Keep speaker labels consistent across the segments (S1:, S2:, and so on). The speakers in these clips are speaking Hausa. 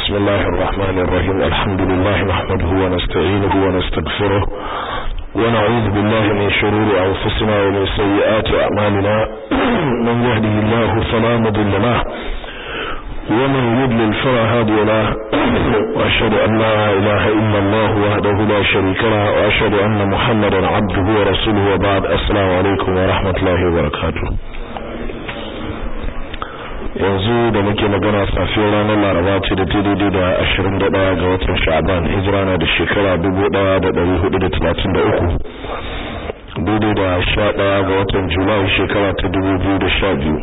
S1: بسم الله الرحمن الرحيم الحمد لله نحمده ونستعينه ونستغفره ونعوذ بالله من شرور أنفسنا ومن سيئات أعمالنا من يهده الله فلا مضل له ومن يضلل فلا هادي له وأشهد أن لا إله إلا الله وحده لا شريك له وأشهد أن محمدا عبده ورسوله وبعد السلام عليكم ورحمة الله وبركاته yanzu da muke magana safiyar ranar laraba ce da ta daidai da ashirin da ɗaya ga watan sha'aban hijira na da shekara dubu ɗaya da ɗari hudu da talatin da uku daidai da sha ɗaya ga watan julai shekara ta dubu biyu da sha biyu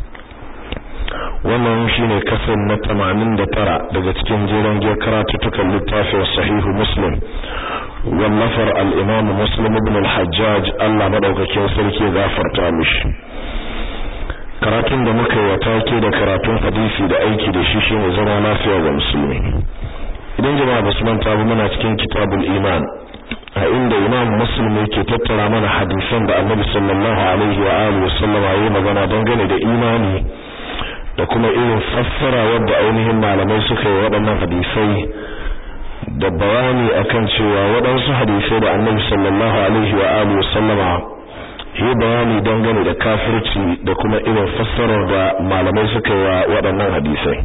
S1: wannan shine kasan na tamanin da tara daga cikin jeren giyar karatuttukan littafin sahihu muslim wallafar al'imamu muslim ibn al-hajjaj allah maɗaukakin sarki gafarta mishi karatun da muka yi take da karatun hadisi da aiki da shi shine zama lafiya ga musulmi idan jama'a ba su manta ba muna cikin kitabul iman a inda imam muslim yake tattara mana hadisan da annabi sallallahu alaihi wa alihi wasallam yayi magana dangane da imani da kuma irin fassara wadda ainihin malamai suka yi waɗannan hadisai da bayani akan cewa waɗansu hadisai da annabi sallallahu alaihi wa alihi wasallama yi bayani dangane da kafirci da kuma irin fassarar da malamai suka yi wa waɗannan hadisai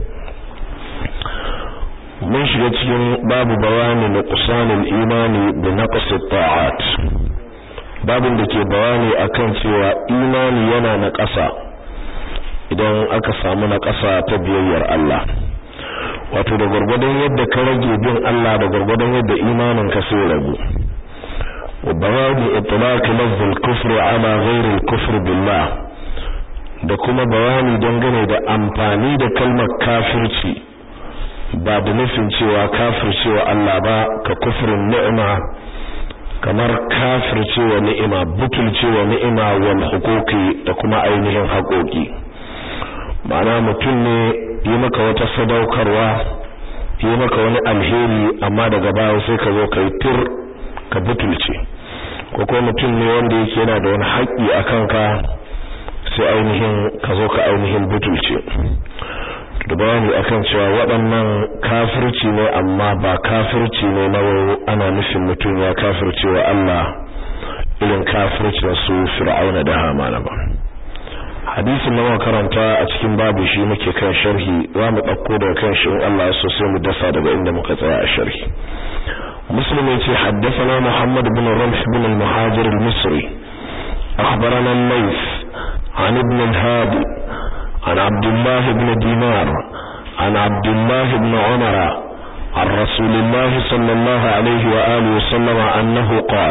S1: mun shiga cikin babu bayani na kusanin imani da naqsi ta'at babin da ke bayani akan cewa imani yana na ƙasa idan aka samu na ƙasa ta biyayyar Allah wato da gwargwadon yadda ka rage bin Allah da gwargwadon yadda imanin ka sai ragu وبيان إطلاق لفظ الكفر على غير الكفر بالله da kuma bayani dangane da amfani da kalmar kafirci ba da nufin cewa kafircewa Allah ba ka kufrin ni'ima kamar kafircewa ni'ima butulcewa ni'ima wal huquqi da kuma ainihin haƙoƙi ma'ana mutum ne yi maka wata sadaukarwa yi maka wani alheri amma daga baya sai ka zo kai tir ka butulce ko kuma mutum ne wanda yake yana da wani haƙƙi a kanka sai ainihin ka zo ka ainihin butulce da bayani akan cewa waɗannan kafirci ne amma ba kafirci ne na ana nufin mutum ya kafirce wa Allah irin kafircin su fir'auna da hamana ba hadisin da muka karanta a cikin babu shi muke kan sharhi za mu ɗauko daga kan shi in Allah ya so sai mu dasa daga inda muka tsaya a sharhi مسلم يتي حدثنا محمد بن رمح بن المهاجر المصري أخبرنا الليث عن ابن الهادي عن عبد الله بن دينار عن عبد الله بن عمر عن رسول الله صلى الله عليه وآله وسلم أنه قال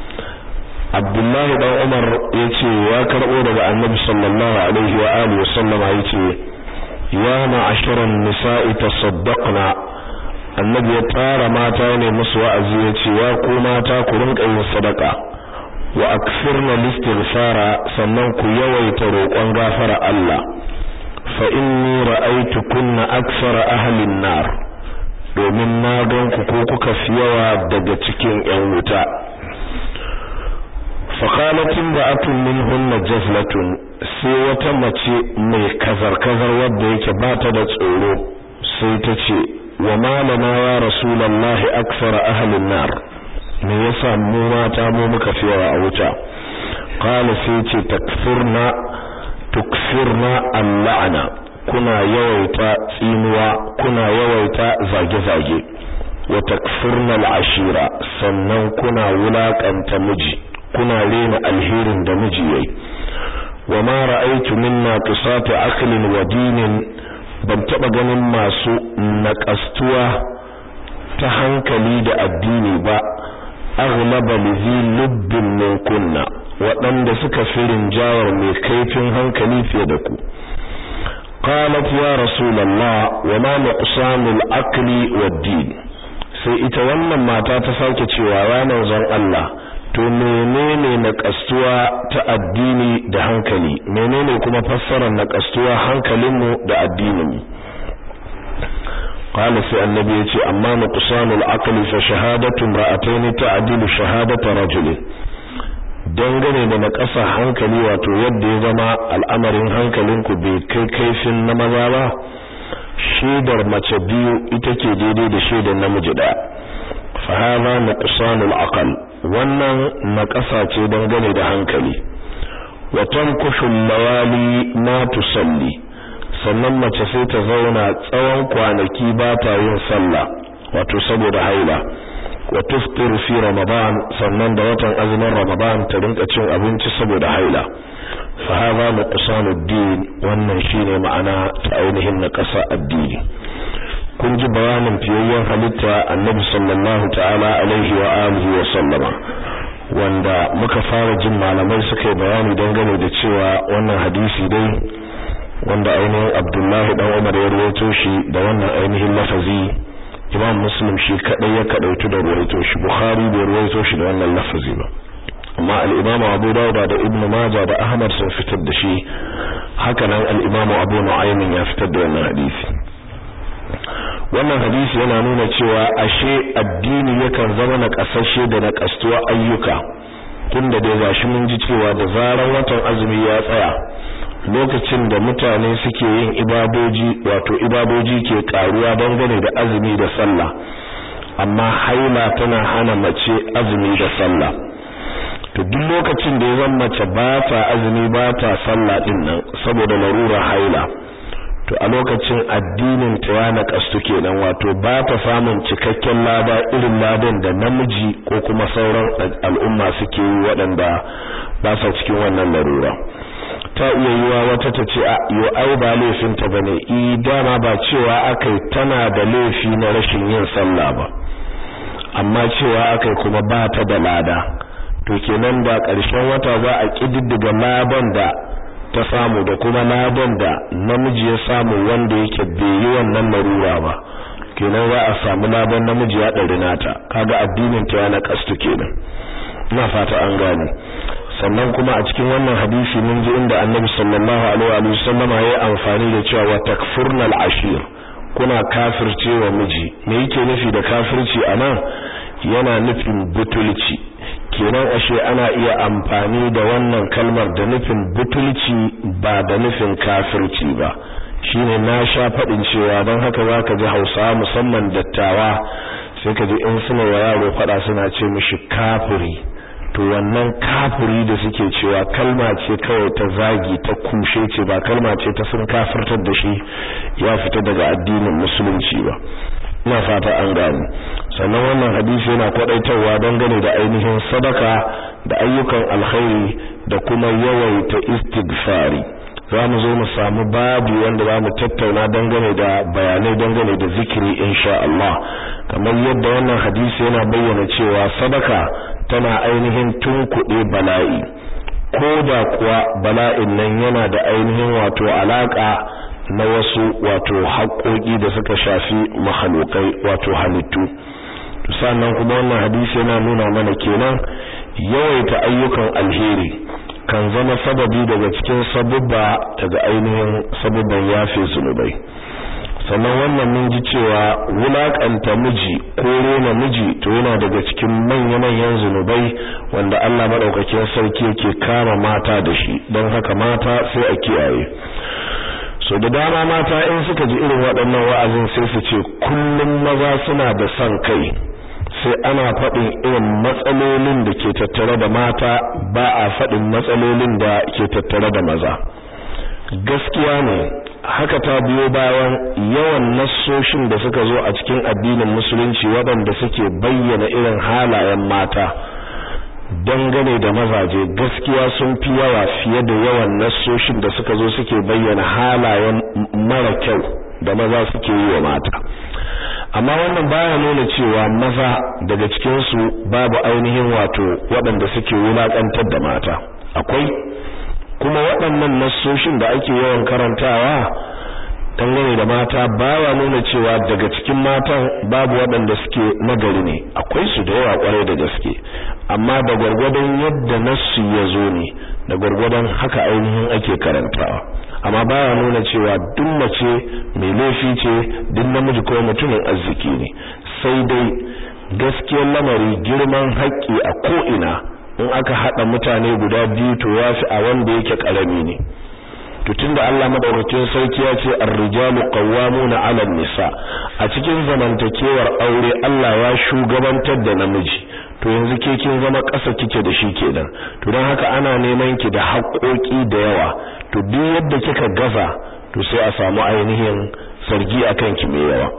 S1: عبد الله بن عمر يتي وكرؤوا لبع النبي صلى الله عليه وآله وسلم يتي يا معشر النساء تصدقنا annabi ya tara mata ne musu wa'azi ya ce ya ku mata ku rinka yin sadaka wa akfirna listighfara sannan ku yawaita roƙon gafara Allah fa inni ra'aytu kunna akthara ahli an-nar domin na gan ku ko kuka fi yawa daga cikin ƴan wuta fa qalat imra'atun minhunna jazlatun sai wata mace mai kazar-kazar wadda yake ba ta da tsoro sai ta ce wa malama ya rasulullahi aksara ahlin nar me yasa mu mata mu muka fi yawa a wuta qala sai ce takfurna tukfirna al-la'na kuna yawaita tsinuwa kuna yawaita zage-zage wa takfurna al-ashira sannan kuna wulakanta miji kuna rena alherin da miji yayi wa ma ra'aytu minna qisati aqlin wa dinin ban taba ganin masu naƙastuwa ta hankali da addini ba aghlaba lizi lubbin min kunna waɗanda suka fi rinjawar mai kaifin hankali fiye da ku qalat ya rasulullah wa ma nuqsanul aqli wad din sai ita wannan mata ta sake cewa ya manzon Allah to menene naƙastuwa ta addini da hankali menene kuma fassarar naƙastuwa hankalinmu da addininmu qala sai annabi yace amma nuqsanul aqli fa shahadatu imra'atayn ta'dilu shahadata rajulin dangane da naƙasa hankali wato yadda ya zama al'amarin hankalinku bai kai kaifin na maza ba shaidar mace biyu ita ke daidai da shaidar namiji daya fa hadha nuqsanul aql wannan naqasa ce dangane da hankali wa tankushu lawali ma tusalli sannan mace sai ta zauna tsawon kwanaki ba ta yin sallah wato saboda haila wa tuftiru fi ramadan sannan da watan azumin ramadan ta rinka cin abinci saboda haila fa hadha nuqsanud din wannan shine ma'ana ta ainihin na ƙasa addini kun ji bayanin fiyayyen halitta annabi sallallahu ta'ala alaihi wa alihi wa sallama wanda muka fara jin malamai suka yi bayani dangane da cewa wannan hadisi dai wanda ainihin Abdullahi dan Umar ya rawaito shi da wannan ainihin lafazi Imam Muslim shi kadai ya kadautu da rawaito shi Bukhari bai rawaito shi da wannan lafazi ba amma al-Imam Abu Dawud da Ibn Majah da Ahmad sun fitar da shi haka nan al-Imam Abu Nu'aym ya fitar da wannan hadisi wannan hadisi yana nuna cewa ashe addini yakan zama na kasashe da na kastuwa ayyuka tunda dai gashi mun ji cewa da zaran watan azumi ya tsaya lokacin da mutane suke yin ibadoji wato ibadoji ke karuwa dangane da azumi da sallah amma haila tana hana mace azumi da sallah to duk lokacin da ya zama mace ba ta azumi ba ta sallah din nan saboda larura haila to a lokacin addinin ta ya nakastu kenan wato ba ta samun cikakken lada irin ladan da namiji ko kuma sauran al'umma suke yi waɗanda ba sa cikin wannan larura ta iya yiwa wata ta ce a yo ai ba laifin ta bane i dama ba cewa akai tana da laifi na rashin yin sallah ba amma cewa akai kuma ba ta da lada to kenan da ƙarshen wata za a kididdiga ladan da ta samu da kuma ladan da namiji ya samu wanda yake bai yi wannan larura ba kenan za a samu ladan namiji ya ɗari nata kaga addinin ta yana kastu kenan ina fata an gane sannan kuma a cikin wannan hadisi mun ji inda annabi sallallahu alaihi wa sallama ya amfani da cewa wa takfurnal ashir kuna kafirce wa miji me yake nufi da kafirci anan yana nufin butulci kenan ashe ana iya amfani da wannan kalmar da nufin butulci ba da nufin kafirci ba shine na sha faɗin cewa don haka zaka ji Hausawa musamman dattawa sai ka ji in suna wa yaro faɗa suna ce mishi kafiri to wannan kafiri da suke cewa kalma ce kawai ta zagi ta kushe ce ba kalma ce ta sun kafirtar da shi ya fita daga addinin musulunci ba ina fata an gani sannan wannan hadisi yana kwadaitarwa dangane da ainihin sadaka da ayyukan alkhairi da kuma yawaita istighfari za mu zo mu samu babu wanda za mu tattauna dangane da bayanai dangane da zikiri insha Allah kamar yadda wannan hadisi yana bayyana cewa sadaka tana ainihin tunkuɗe bala'i ko da kuwa bala'in nan yana da ainihin wato alaka na wasu wato haƙoƙi da suka shafi mahalukai wato halittu sannan kuma wannan hadisi yana nuna mana kenan yawaita ayyukan alheri kan zama sababi daga cikin sabubba daga ainihin sabubban yafe zunubai sannan wannan mun ji cewa wulakanta miji ko rena miji to yana daga cikin manya-manyan zunubai wanda Allah madaukakin sarki yake kama mata da shi don haka mata sai a kiyaye so da dama mata in suka ji irin waɗannan wa'azin sai su ce kullum maza suna da son kai sai ana faɗin irin matsalolin da ke tattare da mata ba a faɗin matsalolin da ke tattare da maza gaskiya ne haka ta biyo bayan yawan nassoshin da suka zo a cikin addinin musulunci waɗanda suke bayyana irin halayen mata dangane da mazaje gaskiya sun fi yawa fiye da yawan nassoshin da suka zo suke bayyana halayen mara kyau da maza suke yi wa mata amma wannan baya nuna cewa maza daga cikinsu babu ainihin wato waɗanda suke wulaƙantar da mata akwai kuma waɗannan nassoshin da ake yawan karantawa dangane da mata baya nuna cewa daga cikin matan babu waɗanda suke nagari ne akwai su da yawa kwarai da gaske amma da gwargwadon yadda nassu ya zo ne da gwargwadon haka ainihin ake karantawa amma baya nuna cewa duk mace mai laifi ce duk namiji ko mutumin arziki ne sai dai gaskiyar lamari girman haƙƙi a ko'ina in aka haɗa mutane guda biyu to ya fi a wanda yake ƙarami ne to tunda Allah madaukakin sarki ya ce ar-rijalu qawwamuna 'ala nisa a cikin zamantakewar aure Allah ya shugabantar da namiji to yanzu ke kin zama ƙasa kike da shi kenan to don haka ana neman ki da haƙoƙi da yawa to duk yadda kika gaza to sai a samu ainihin sargi akan ki mai yawa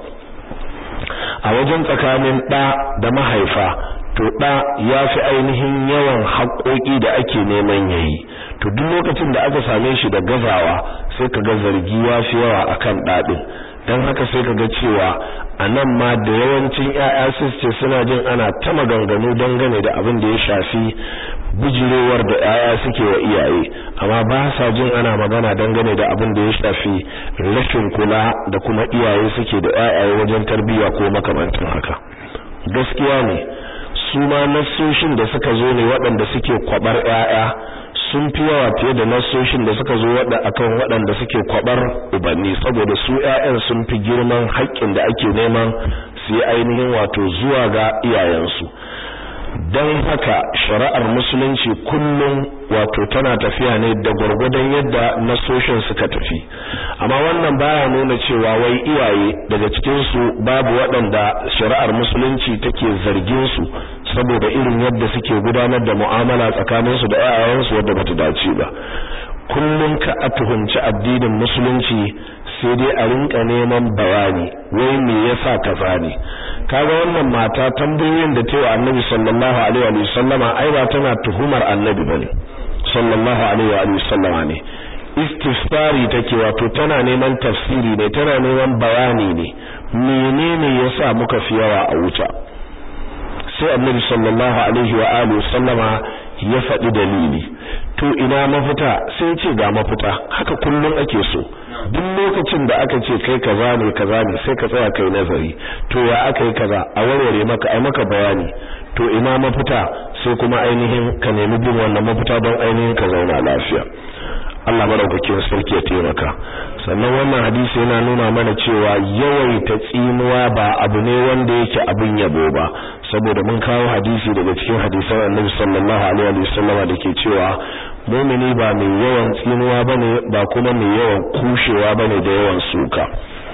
S1: a wajen tsakanin ɗa da mahaifa to ɗa ya fi ainihin yawan haƙoƙi da ake neman yayi to duk lokacin da aka same shi da gazawa sai ka ga zargi ya fi yawa akan ɗaɗin don haka sai ka ga cewa a nan ma da yawancin ‘ya'ya ce suna jin ana ta maganganu dangane da abin da ya shafi bijirewar da ‘ya'ya suke wa iyaye amma ba sa jin ana magana dangane da abin da ya shafi rashin kula da kuma iyaye suke da ‘ya'yaye wajen tarbiyya ko makamantan haka gaskiya ne su ma nassoshin da suka zo ne waɗanda suke kwabar ‘ya'ya sun fi yawa fiye da nasoshin da suka zo wada akan waɗanda suke kwabar ubanni saboda su ƴaƴan sun fi girman haƙƙin da ake neman su yi ainihin wato zuwa ga iyayensu don haka shari'ar musulunci kullum wato tana tafiya ne da gwargwadon yadda nasoshin suka tafi amma wannan baya nuna cewa wai iyaye daga cikin su babu waɗanda shari'ar musulunci take zargin su saboda irin yadda suke gudanar da mu'amala tsakanin su da ƴaƴansu wadda bata dace ba kullum ka a tuhunci addinin musulunci sai dai a rinka neman bayani wai me yasa kaza ne kaga wannan mata tambayoyin da tayi annabi sallallahu alaihi wa sallama ai ba tana tuhumar annabi bane sallallahu alaihi wa sallama ne istifsari take wato tana neman tafsiri ne tana neman bayani ne menene yasa muka fi yawa a wuta sai annabi sallallahu alaihi wa alihi sallama ya faɗi dalili to ina mafita sai ce ga mafita haka kullum ake so duk lokacin da aka ce kai kaza ne kaza ne sai ka tsaya kai nazari to ya aka yi kaza a warware maka ai maka bayani to ina mafita sai kuma ainihin ka nemi bin wannan mafita don ainihin ka zauna lafiya Allah madaukakin sarki ya taimaka sannan wannan hadisi yana nuna mana cewa yawaita tsinuwa ba abu ne wanda yake abin yabo ba saboda mun kawo hadisi daga cikin hadisan Annabi sallallahu alaihi wasallam da ke cewa mu'mini ba mai yawan tsinuwa bane ba kuma mai yawan kushewa bane da yawan suka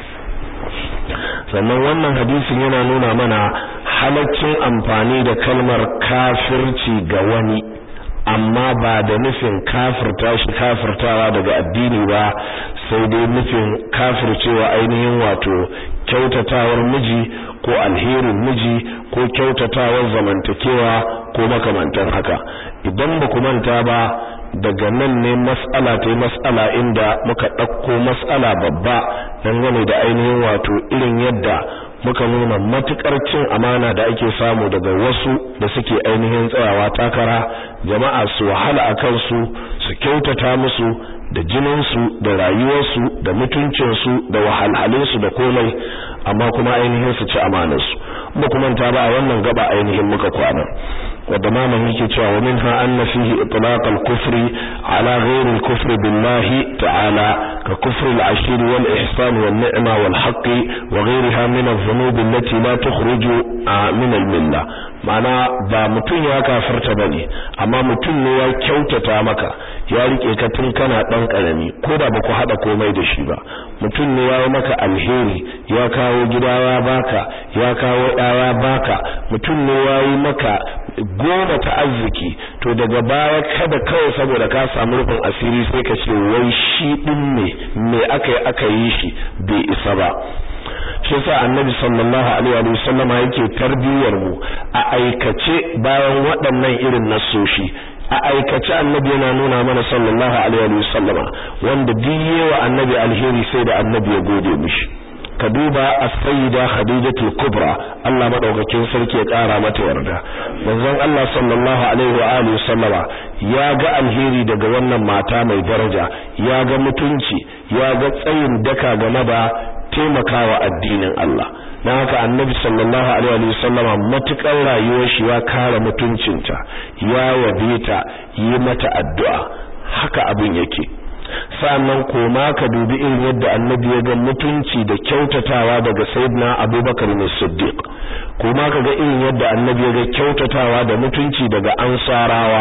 S1: sannan wannan hadisin yana nuna mana halaccin amfani da kalmar kafirci ga wani amma ba da nufin kafirta shi kafirtawa daga addini ba sai dai nufin kafircewa ainihin wato kyautatawar miji ko alherin miji ko kyautatawar zamantakewa ko makamantan haka idan ba ku manta ba daga nan ne mas'ala ta mas'ala inda muka ɗauko mas'ala babba dangane da ainihin wato irin yadda muka nuna matukar cin amana da ake samu daga wasu da suke ainihin tsayawa takara jama'a su wahala a kansu su kyautata musu da jininsu da rayuwarsu da mutuncinsu da wahalhalinsu da komai amma kuma ainihin su ci amanarsu ba kuma ta ba a wannan gaba ainihin muka kwana wadda maman yake cewa wa minha anna fihi itlaq al-kufri ala ghayr al-kufri billahi ta'ala ka kufri al-ashir wal ihsan wal ni'ma wal haqq wa ghayriha min adh-dhunub allati la tukhruju min al-milla ma'ana ba mutun ya kafirta bane amma mutun ne ya kyautata maka ya rike ka tun kana dan karami ko da baku hada komai da shi ba mutun ne ya yi maka alheri ya kawo gida ya baka ya kawo ɗaya baka mutun ne ya yi maka goma ta arziki to daga baya kada kawai saboda ka samu rufin asiri sai ka ce wai shi din ne me aka yi aka yi shi bai isa ba shi yasa annabi sallallahu alaihi wa sallama yake tarbiyar mu a aikace bayan waɗannan irin nasoshi a aikace annabi yana nuna mana sallallahu alaihi wa sallama wanda diyewa annabi alheri sai da annabi ya gode mishi ka duba as-sayyida khadijatul kubra Allah madaukakin sarki ya kara mata yarda manzon Allah sallallahu alaihi wa alihi sallama ya ga alheri daga wannan mata mai daraja ya ga mutunci ya ga tsayin daka game da taimakawa addinin Allah dan haka annabi sallallahu alaihi wa sallama matukar rayuwar shi ya kare mutuncinta ya yabe ta yi mata addu'a haka abin yake sannan koma ka dubi irin yadda annabi ya ga mutunci da kyautatawa daga sayyidina abubakar ne siddiq koma ka ga irin yadda annabi ya ga kyautatawa da mutunci daga ansarawa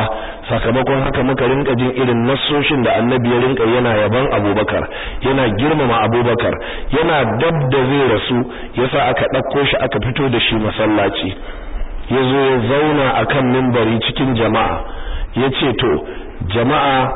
S1: sakamakon haka muka rinka jin irin nassoshin da annabi ya rinka yana yaban abubakar yana girmama abubakar yana dab da zai rasu yasa aka ɗauko shi aka fito da shi masallaci ya zo ya zauna a kan mimbari cikin jama'a ya ce to jama'a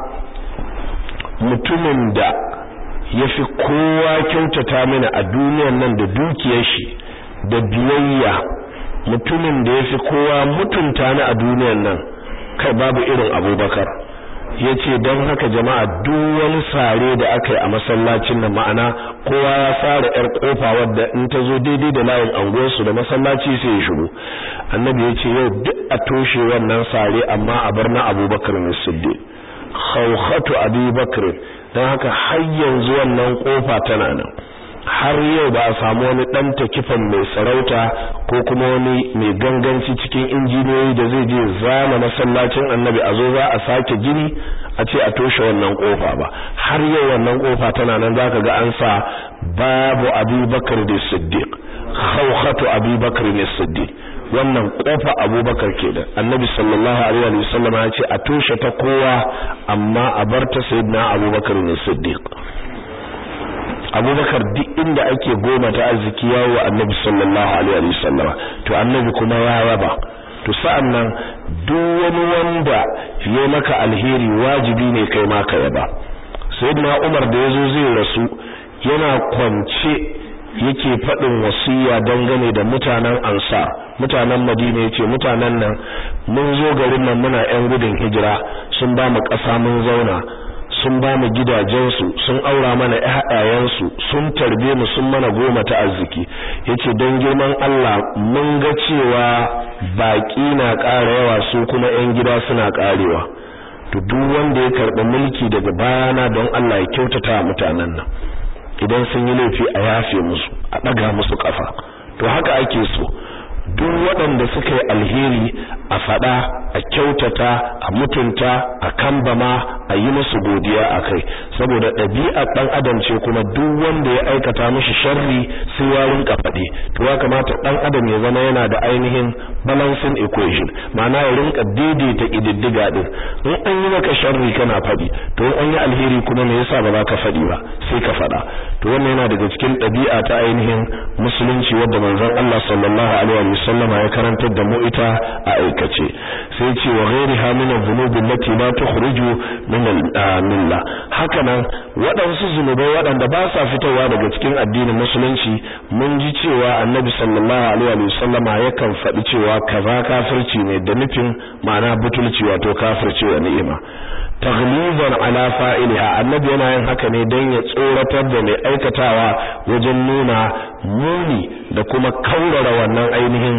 S1: mutumin da ya fi kowa kyautata mini a duniyan nan da dukiyar shi da biyayya mutumin da ya fi kowa mutunta ni a duniyan nan kai babu irin abubakar ya ce don haka jama'a duk wani sare da aka yi a masallacin nan ma'ana kowa ya sare yar kofa wadda in ta zo daidai da layin anguwarsu da masallaci sai ya shigo annabi ya ce yau duk a toshe wannan sare amma a bar na abubakar ne siddiq khawkhatu abubakar don haka har yanzu wannan kofa tana nan har yau ba a samu wani dan takifan mai sarauta ko kuma wani mai ganganci cikin injiniyoyi da zai je zama masallacin annabi a zo za a sake gini a ce a toshe wannan kofa ba har yau wannan kofa tana nan zaka ga an sa babu abubakar da siddiq khawkhatu abubakar da siddiq wannan kofa abubakar kenan annabi sallallahu alaihi wa sallam ya ce a toshe ta kowa amma a bar ta sayyidina abubakar ne siddiq abubakar duk inda ake goma ta arziki yawo wa annabi sallallahu alaihi wa sallam to annabi kuma ya raba to sa'an nan duk wani wanda ya maka alheri wajibi ne kai ma ka yaba sayyidina umar da yazo zai rasu yana kwance yake faɗin wasiya dangane da mutanen ansar mutanen madina yace mutanen nan mun zo garin nan muna yan gudun hijira sun ba mu ƙasa mun zauna sun ba mu gidajensu sun aura mana ƴaƴayensu sun tarbe mu sun mana goma ta arziki yace don girman Allah mun ga cewa baki na ƙara yawa su kuma ƴan gida suna ƙarewa to duk wanda ya karɓi mulki daga bayana don Allah ya kyautata mutanen nan idan sun yi laifi a yafe musu a ɗaga musu ƙafa to haka ake so duk waɗanda suka yi alheri a faɗa a kyautata a mutunta a kambama a yi musu godiya a kai saboda ɗabi'ar ɗan adam ce kuma duk wanda ya aikata mishi sharri sai ya rinka faɗi to ya kamata ɗan adam ya zama yana da ainihin balancing equation ma'ana ya rinka daidaita ƙididdiga ɗin in an yi maka sharri kana faɗi to in an yi alheri kuma me yasa ba za ka faɗi ba sai ka faɗa to wannan yana daga cikin ɗabi'a ta ainihin musulunci wadda manzon Allah sallallahu alaihi wa sallama ya karantar da mu ita a aikace sai ce wa ghairiha min adh-dhunubi allati la tukhriju min al-milla hakanan waɗansu zunubai waɗanda ba sa fitowa daga cikin addinin musulunci mun ji cewa annabi sallallahu alaihi wa sallama yakan faɗi cewa kaza kafirci ne da nufin ma'ana butulci wato kafirci wa ni'ima taglizan ala fa'iliha annabi yana yin haka ne don ya tsoratar da mai aikatawa wajen nuna muni da kuma kaurara wannan ainihin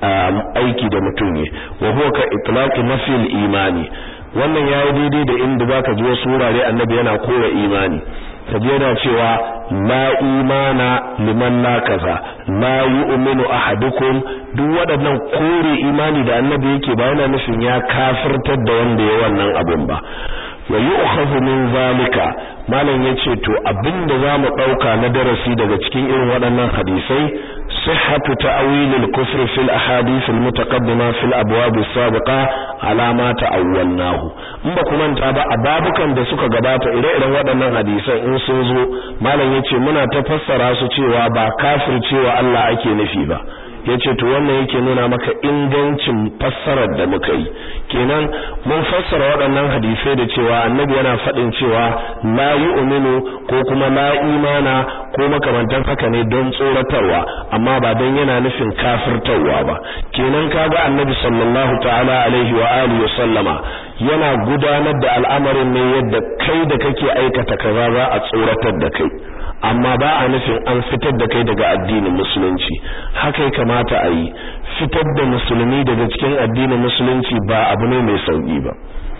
S1: aiki da mutum ne wa huwa ka itlaqi nafil imani wannan yayi daidai da inda zaka ji wasu wurare annabi yana kora imani kaje yana cewa la imana liman la kaza la yu'minu ahadukum duk waɗannan kore imani da annabi yake ba yana nufin ya kafirtar da wanda ya wannan abun ba wa yu'khadhu min zalika malam yace to abinda zamu dauka na darasi daga cikin irin waɗannan hadisai sihhatu ta'wil al-kufr fi al-ahadith al-mutaqaddima fi al-abwab as-sabiqa ala ma ta'awwalnahu in ba ku manta ba a babukan da suka gabata ire-iren waɗannan hadisan in sun zo malam yace muna ta fassara su cewa ba kafircewa Allah ake nufi ba yace to wannan yake nuna maka ingancin fassarar da muka yi kenan mun fassara waɗannan hadisai da cewa annabi yana faɗin cewa la yu'minu ko kuma la imana ko makamantan haka ne don tsoratarwa amma ba don yana nufin kafirtarwa ba kenan kaga annabi sallallahu ta'ala alaihi wa alihi wa sallama yana gudanar da al'amarin ne yadda kai da kake aikata kaza za a tsoratar da kai amma ba a nufin an fitar da kai daga addinin musulunci haka ya kamata a yi fitar da musulmi daga cikin addinin musulunci ba abu ne mai sauki ba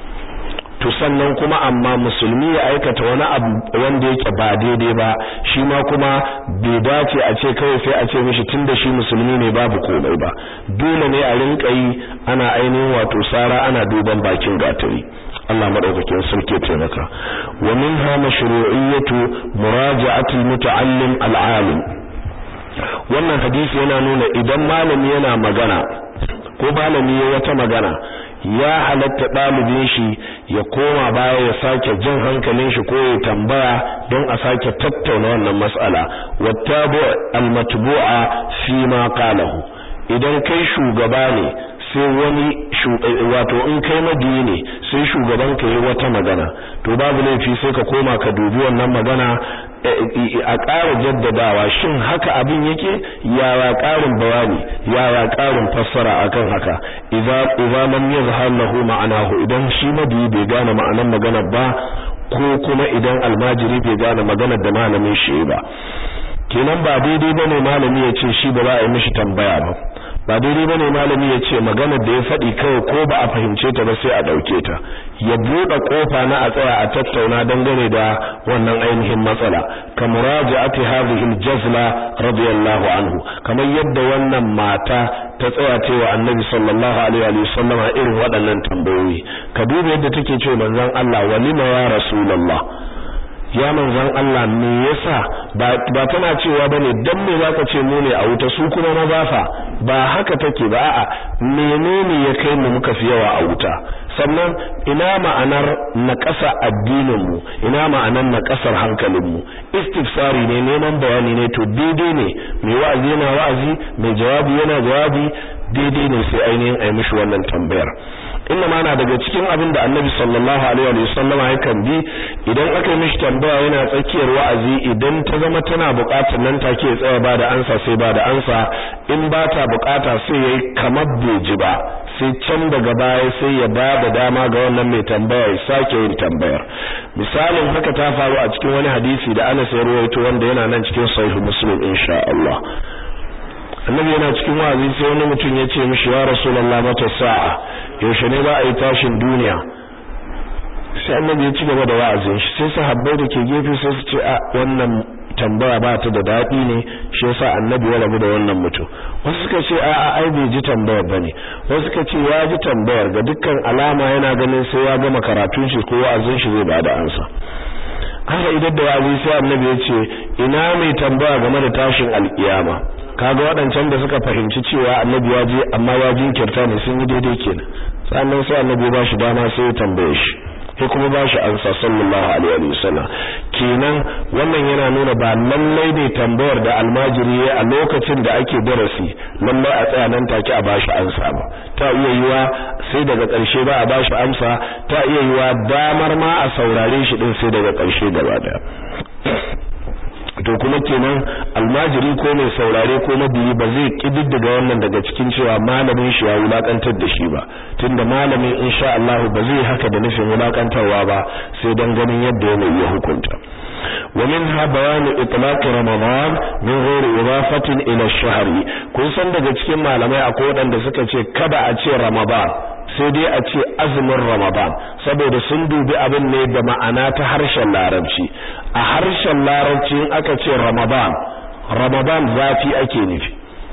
S1: to sannan kuma amma musulmi ya aikata wani abu wanda yake ba daidai ba shi ma kuma bai dace a ce kawai sai a ce mishi tunda shi musulmi ne babu komai ba dole ne a rinka yi ana ainihin wato sara ana duban bakin gatari Allah madaukakin sarki taimaka wa minha mashru'iyyatu muraja'atil muta'allim al'alim wannan hadisi yana nuna idan malami yana magana ko malami ya wata magana ya halatta ɗalibin shi ya koma baya ya sake jan hankalin shi ko ya tambaya don a sake tattauna wannan mas'ala wattabu almatbu'a fi ma qalahu idan kai shugaba ne sai wani wato in kai madiyi ne sai shugaban ka yi wata magana to babu laifi sai ka koma ka dubi wannan magana a ƙara jaddadawa shin haka abin yake yaya ƙarin bayani yaya ƙarin fassara akan haka idza idza lam yazhar lahu ma'anahu idan shi madiyi bai gane ma'anar magana ba ko kuma idan almajiri bai gane maganar da malamin shi ba kenan ba daidai bane malami ya ce shi ba za a yi mishi tambaya ba ba daidai bane malami ya ce maganar da ya faɗi kawai ko ba a fahimce ta ba sai a ɗauke ta ya buɗe ƙofa na a tsaya a tattauna dangane da wannan ainihin matsala ka muraja'ati hadhihi al-jazla radiyallahu anhu kamar yadda wannan mata ta tsaya cewa annabi sallallahu alaihi wa sallam irin waɗannan tambayoyi ka duba yadda take cewa manzon Allah walima ya rasulullah ya manzon Allah me yasa ba ba tana cewa bane dan me zaka ce mu ne a wuta su kuma maza fa ba haka take ba a'a menene ya kai mu muka fi yawa a wuta sannan ina ma'anar naƙasa addinin mu ina ma'anar naƙasar hankalin mu istifsari ne neman bayani ne to daidai ne mai wa'azi yana wa'azi mai jawabi yana jawabi daidai ne sai ainihin ai mishi wannan tambayar inna ma na daga cikin abin da annabi sallallahu alaihi wa sallam yakan bi idan aka yi mishi tambaya yana tsakiyar wa'azi idan ta zama tana buƙatar nan take ya tsaya ba da ansa sai ba da ansa in ba ta buƙata sai yayi kamar bai ji ba sai can daga baya sai ya ba da dama ga wannan mai tambaya ya sake yin tambayar misalin haka ta faru a cikin wani hadisi da Anas ya rawaito wanda yana nan cikin sahih muslim insha Allah annabi yana cikin wa'azi sai wani mutum ya ce mishi ya rasulullah mata sa'a yaushe ne za a yi tashin duniya sai annabi ya ci gaba da wa'azin shi sai sahabbai da ke gefe sai su ce a wannan tambaya ba ta da daɗi ne shi yasa annabi ya rabu da wannan mutum wasu suka ce a a ai bai ji tambayar bane wasu suka ce ya ji tambayar ga dukkan alama yana ganin sai ya gama karatun shi ko wa'azin shi zai bada ansa haka idan da wa'azi sai annabi ya ce ina mai tambaya game da tashin alkiyama kaga waɗancan da suka fahimci cewa annabi ya je amma ya jinkirta ne sun yi daidai kenan sannan sai annabi ba shi dama sai ya tambaye shi sai kuma ba shi ansa sallallahu alaihi wa sallam kenan wannan yana nuna ba lallai ne tambayar da almajiri ya a lokacin da ake darasi lallai a tsaya nan take a bashi ansa ba ta iya yiwa sai daga ƙarshe ba a bashi amsa ta iya yiwa damar ma a saurare shi din sai daga ƙarshe gaba daya to kuma kenan almajiri ko mai saurare ko mabiyi ba zai kididdiga wannan daga cikin cewa malamin shi ya wulakantar da shi ba tunda malamin insha Allah ba zai haka da nufin wulakantarwa ba sai dan ganin yadda yana ya hukunta ومنها بيان اطلاق رمضان من غير اضافه الى الشهر kun san daga cikin malamai akwai wadanda suka ce kada a ce ramadan sai dai a ce azumin ramadan saboda sun dubi abin ne da ma'ana ta harshen larabci a harshen larabci in aka ce ramadan ramadan zafi ake nufi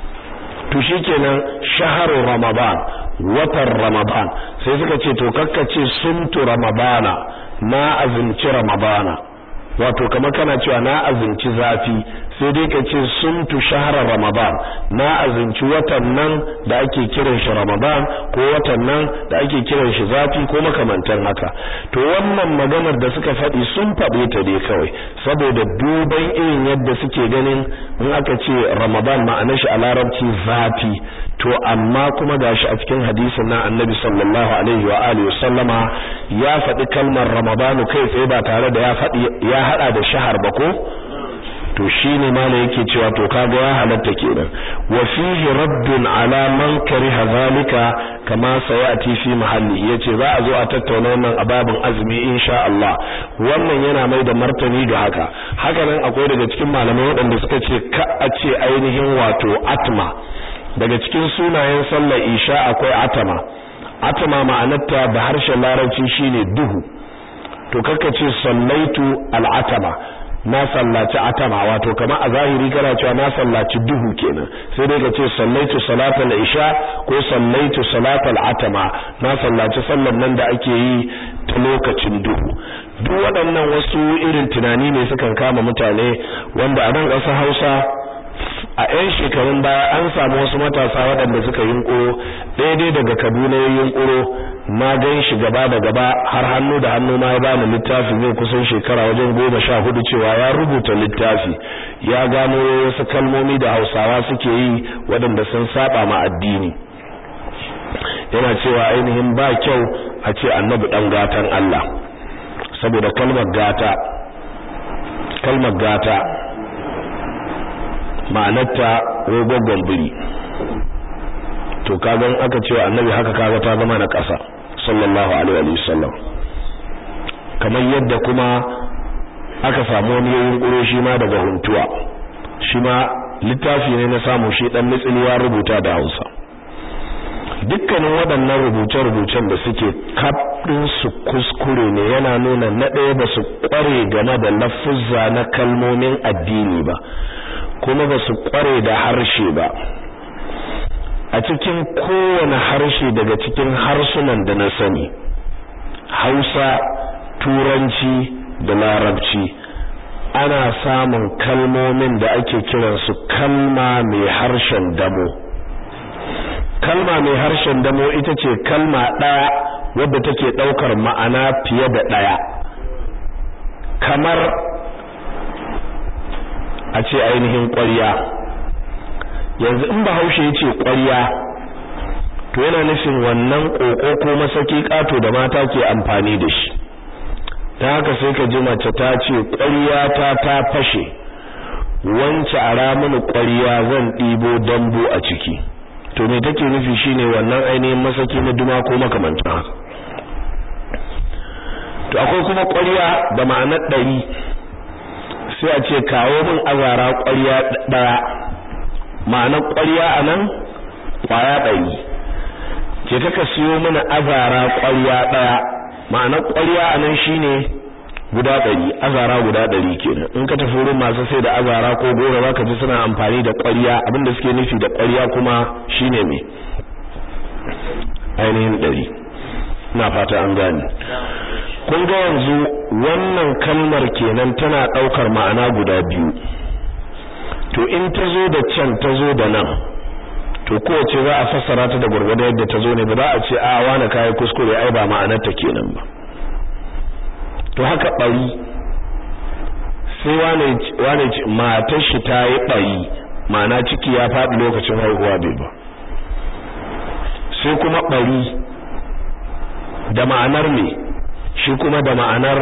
S1: to shikenan shaharu ramadan watan ramadan sai suka ce to kakkace sumtu ramadana na azumci ramadana wato kamar kana cewa na azumci zafi sai dai ka ce sumtu shahra ramadan na azumci watan nan da ake kiran shi ramadan ko watan nan da ake kiran shi zafi ko makamantan haka to wannan maganar da suka faɗi sun faɗe ta dai kawai saboda duban irin yadda suke ganin in aka ce ramadan ma'anar shi a larabci zafi to amma kuma gashi a cikin hadisin na annabi sallallahu alaihi wa alihi sallama ya faɗi kalmar ramadanu kai tsaye ba tare da ya faɗi ya hada da shahar ba ko to shine mala yake cewa to kaga ya halatta kenan wa fihi raddun ala man kariha zalika kama sayati fi mahalli yace za a zo a tattauna wannan ababin azumi insha Allah wannan yana mai da martani ga haka haka nan akwai daga cikin malamai waɗanda suka ce ka a ce ainihin wato atma daga cikin sunayen sallar isha akwai atama atama ma'anarta da harshen larabci shine duhu to kaka ce sallaitu al'atama na sallaci atama wato kamar a zahiri kana cewa na sallaci duhu kenan sai dai ka ce sallaitu salatal isha ko sallaitu salatal atama na sallaci sallar nan da ake yi ta lokacin duhu duk waɗannan wasu irin tunani ne sukan kama mutane wanda a nan ƙasar Hausa a 'yan shekarun baya an samu wasu matasa waɗanda suka yunƙuro daidai daga kaduna ya yunƙuro na gan shi gaba da gaba har hannu da hannu ma ya bani littafi zai kusan shekara wajen goma sha hudu cewa ya rubuta littafi ya gano wasu kalmomi da hausawa suke yi waɗanda sun saba ma addini yana cewa ainihin ba kyau a ce annabi ɗan gatan Allah saboda kalmar gata kalmar gata ma'anarta rogogon biri to kagan aka ce annabi haka kaga ta zama na ƙasa sallallahu alaihi wasallam kamar yadda kuma aka samu wani yayin ƙuro shi ma daga huntuwa shi ma littafi ne na samu shi dan mitsili ya rubuta da Hausa dukkanin waɗannan rubuce-rubucen da suke kafin su kuskure ne yana nuna na ɗaya ba su ƙware game da lafuzza na kalmomin addini ba kuma ba su ƙware da harshe ba a cikin kowane harshe daga cikin harsunan da na sani hausa turanci da larabci ana samun kalmomin da ake kiransu kalma mai harshen damo kalma mai harshen damo ita ce kalma ɗaya wadda take ɗaukar ma'ana fiye da ɗaya kamar a ce ainihin ƙwarya yanzu in bahaushe ya ce ƙwarya to yana nufin wannan ƙoƙo ko masaki ƙato da mata ke amfani da shi ta haka sai ka ji mace ta ce ƙwarya ta ta fashe wance a ramuni ƙwarya zan ɗibo dambu a ciki to me take nufi shine wannan ainihin masaki na duma ko makamantan haka to akwai kuma ƙwarya da ma'anar ɗari sai a ce kawo min azara ƙwarya ɗaya ma'anar ƙwarya a nan ƙwaya ɗari ke kaka siyo mana azara ƙwarya ɗaya ma'anar ƙwarya a nan shine guda ɗari azara guda ɗari kenan in ka tafi wurin masu sai da azara ko goro za ka ji suna amfani da ƙwarya abinda suke nufi da ƙwarya kuma shine me ainihin ɗari ina fata an gane kun ga yanzu wannan kalmar kenan tana ɗaukar ma'ana guda biyu to in ta zo da can ta zo da nan to kowace za a fassara ta da gurgurda yadda ta zo ne ba za a ce a wani kayi kuskure ai ba ma'anar ta kenan ba to haka bari sai wane wane matar shi ta yi bari ma'ana ciki ya faɗi lokacin haihuwa bai ba sai kuma bari da ma'anar me shi kuma da ma'anar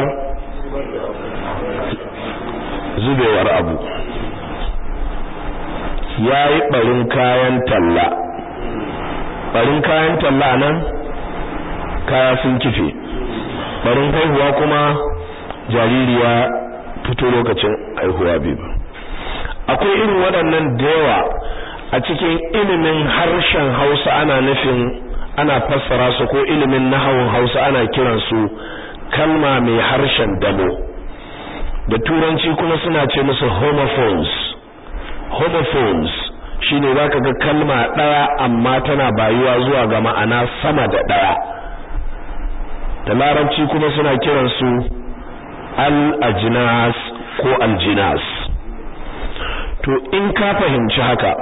S1: zubewar abu ya yi ɓarin kayan talla ɓarin kayan talla nan kaya sun kife ɓarin haihuwa kuma jaririya fito lokacin haihuwa biyu akwai irin waɗannan da yawa a cikin ilimin harshen hausa ana nufin ana fassara su ko ilimin nahawun hausa ana kiransu kalma mai harshen damo da turanci kuma suna ce musu homophones homophones shine zaka ga kalma daya amma tana bayuwa zuwa ga ma'ana sama da daya da larabci kuma suna kiran su al-ajnas ko al-jinas to in ka fahimci haka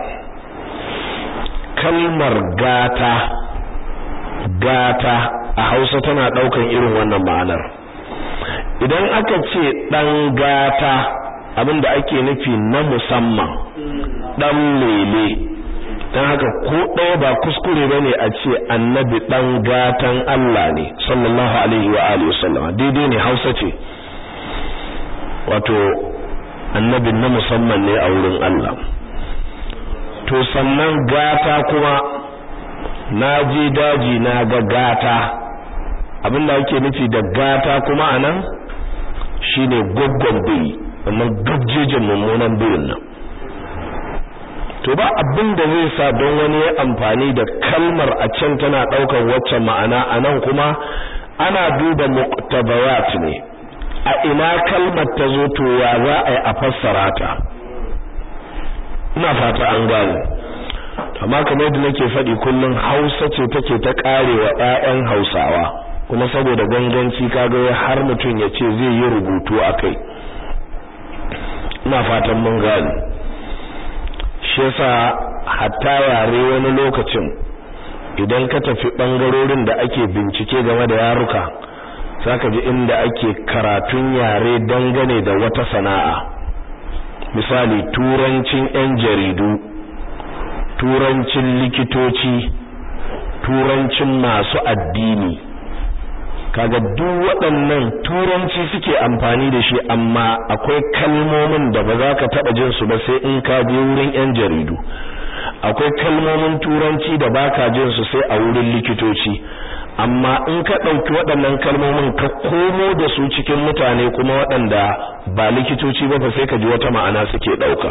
S1: kalmar gata gata a Hausa tana daukan irin wannan ma'anar idan aka ce dan gata abinda ake nufi na musamman dan lele dan haka ko ɗaya ba kuskure bane a ce annabi dan gatan Allah ne sallallahu alaihi wa alihi wasallam daidai ne Hausa ce wato annabi na musamman ne a wurin Allah to sannan gata kuma na je daji na ga gata abinda ake nufi da gata kuma anan shine goggon biri wannan gajjejin mummunan birin nan to ba abin da zai sa don wani ya amfani da kalmar a can tana daukar wacce ma'ana anan kuma ana duba muqtabayat ne a ina kalmar ta zo to ya za a yi a fassara ta ina fata an gane amma kamar yadda nake faɗi kullum Hausa ce take ta karewa ƴaƴan Hausawa kuma saboda ganganci kaga har mutum ya ce zai yi rubutu akai ina fatan mun gane shi yasa hatta yare wani lokacin idan ka tafi bangarorin da ake bincike game da yaruka zaka ji inda ake karatun yare dangane da wata sana'a misali turancin yan jaridu turancin likitoci turancin masu addini kaga duk waɗannan turanci suke amfani da shi amma akwai kalmomin da ba za ka taɓa jin su ba sai in ka je wurin 'yan jaridu akwai kalmomin turanci da baka jin su sai a wurin likitoci amma in ka ɗauki waɗannan kalmomin ka komo da su cikin mutane kuma waɗanda ba likitoci ba fa sai ka ji wata ma'ana suke ɗauka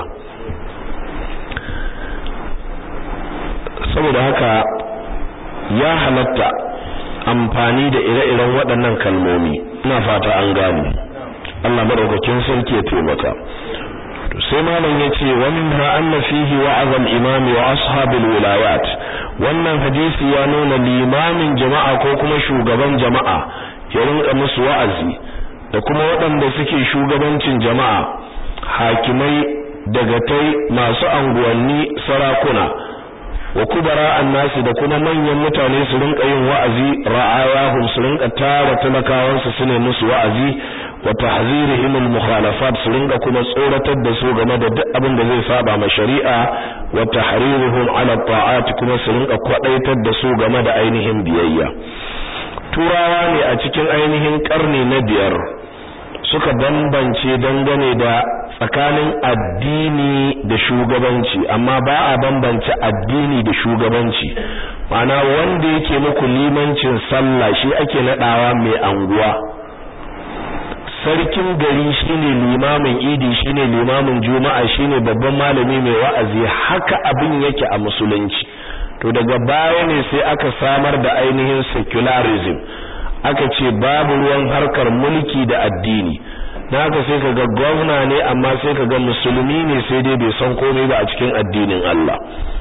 S1: saboda haka ya halatta amfani da ire-iren waɗannan kalmomi ina fata an gane Allah madaukakin sarki ya taimaka to sai malam yace wa minha anna fihi wa'az al-imam wa ashabil wilayat wannan hadisi ya nuna limamin jama'a ko kuma shugaban jama'a ya rinka musu wa'azi da kuma waɗanda suke shugabancin jama'a hakimai dagatai masu anguwanni sarakuna wa kubara annasi da kuma manyan mutane su rinka yin wa'azi ra'ayahum su rinka tara talakawansu su ne musu wa'azi wa tahzirihim al-mukhalafat su rinka kuma tsoratar da su game da duk abin da zai saba ma shari'a wa tahriruhum ala ta'at kuma su rinka kwadaitar da su game da ainihin biyayya turawa ne a cikin ainihin karni na biyar suka bambance dangane da tsakanin addini da shugabanci amma ba a bambance addini da shugabanci mana wanda yake muku limancin sallah shi ake nadawa mai anguwa sarkin gari shine limamin idi shine limamin juma'a shine babban malami mai wa'azi haka abin yake a musulunci to daga baya ne sai aka samar da ainihin secularism aka ce babu ruwan harkar mulki da addini na haka sai kaga gwamna ne amma sai kaga musulmi ne sai dai bai san komai ba a cikin addinin Allah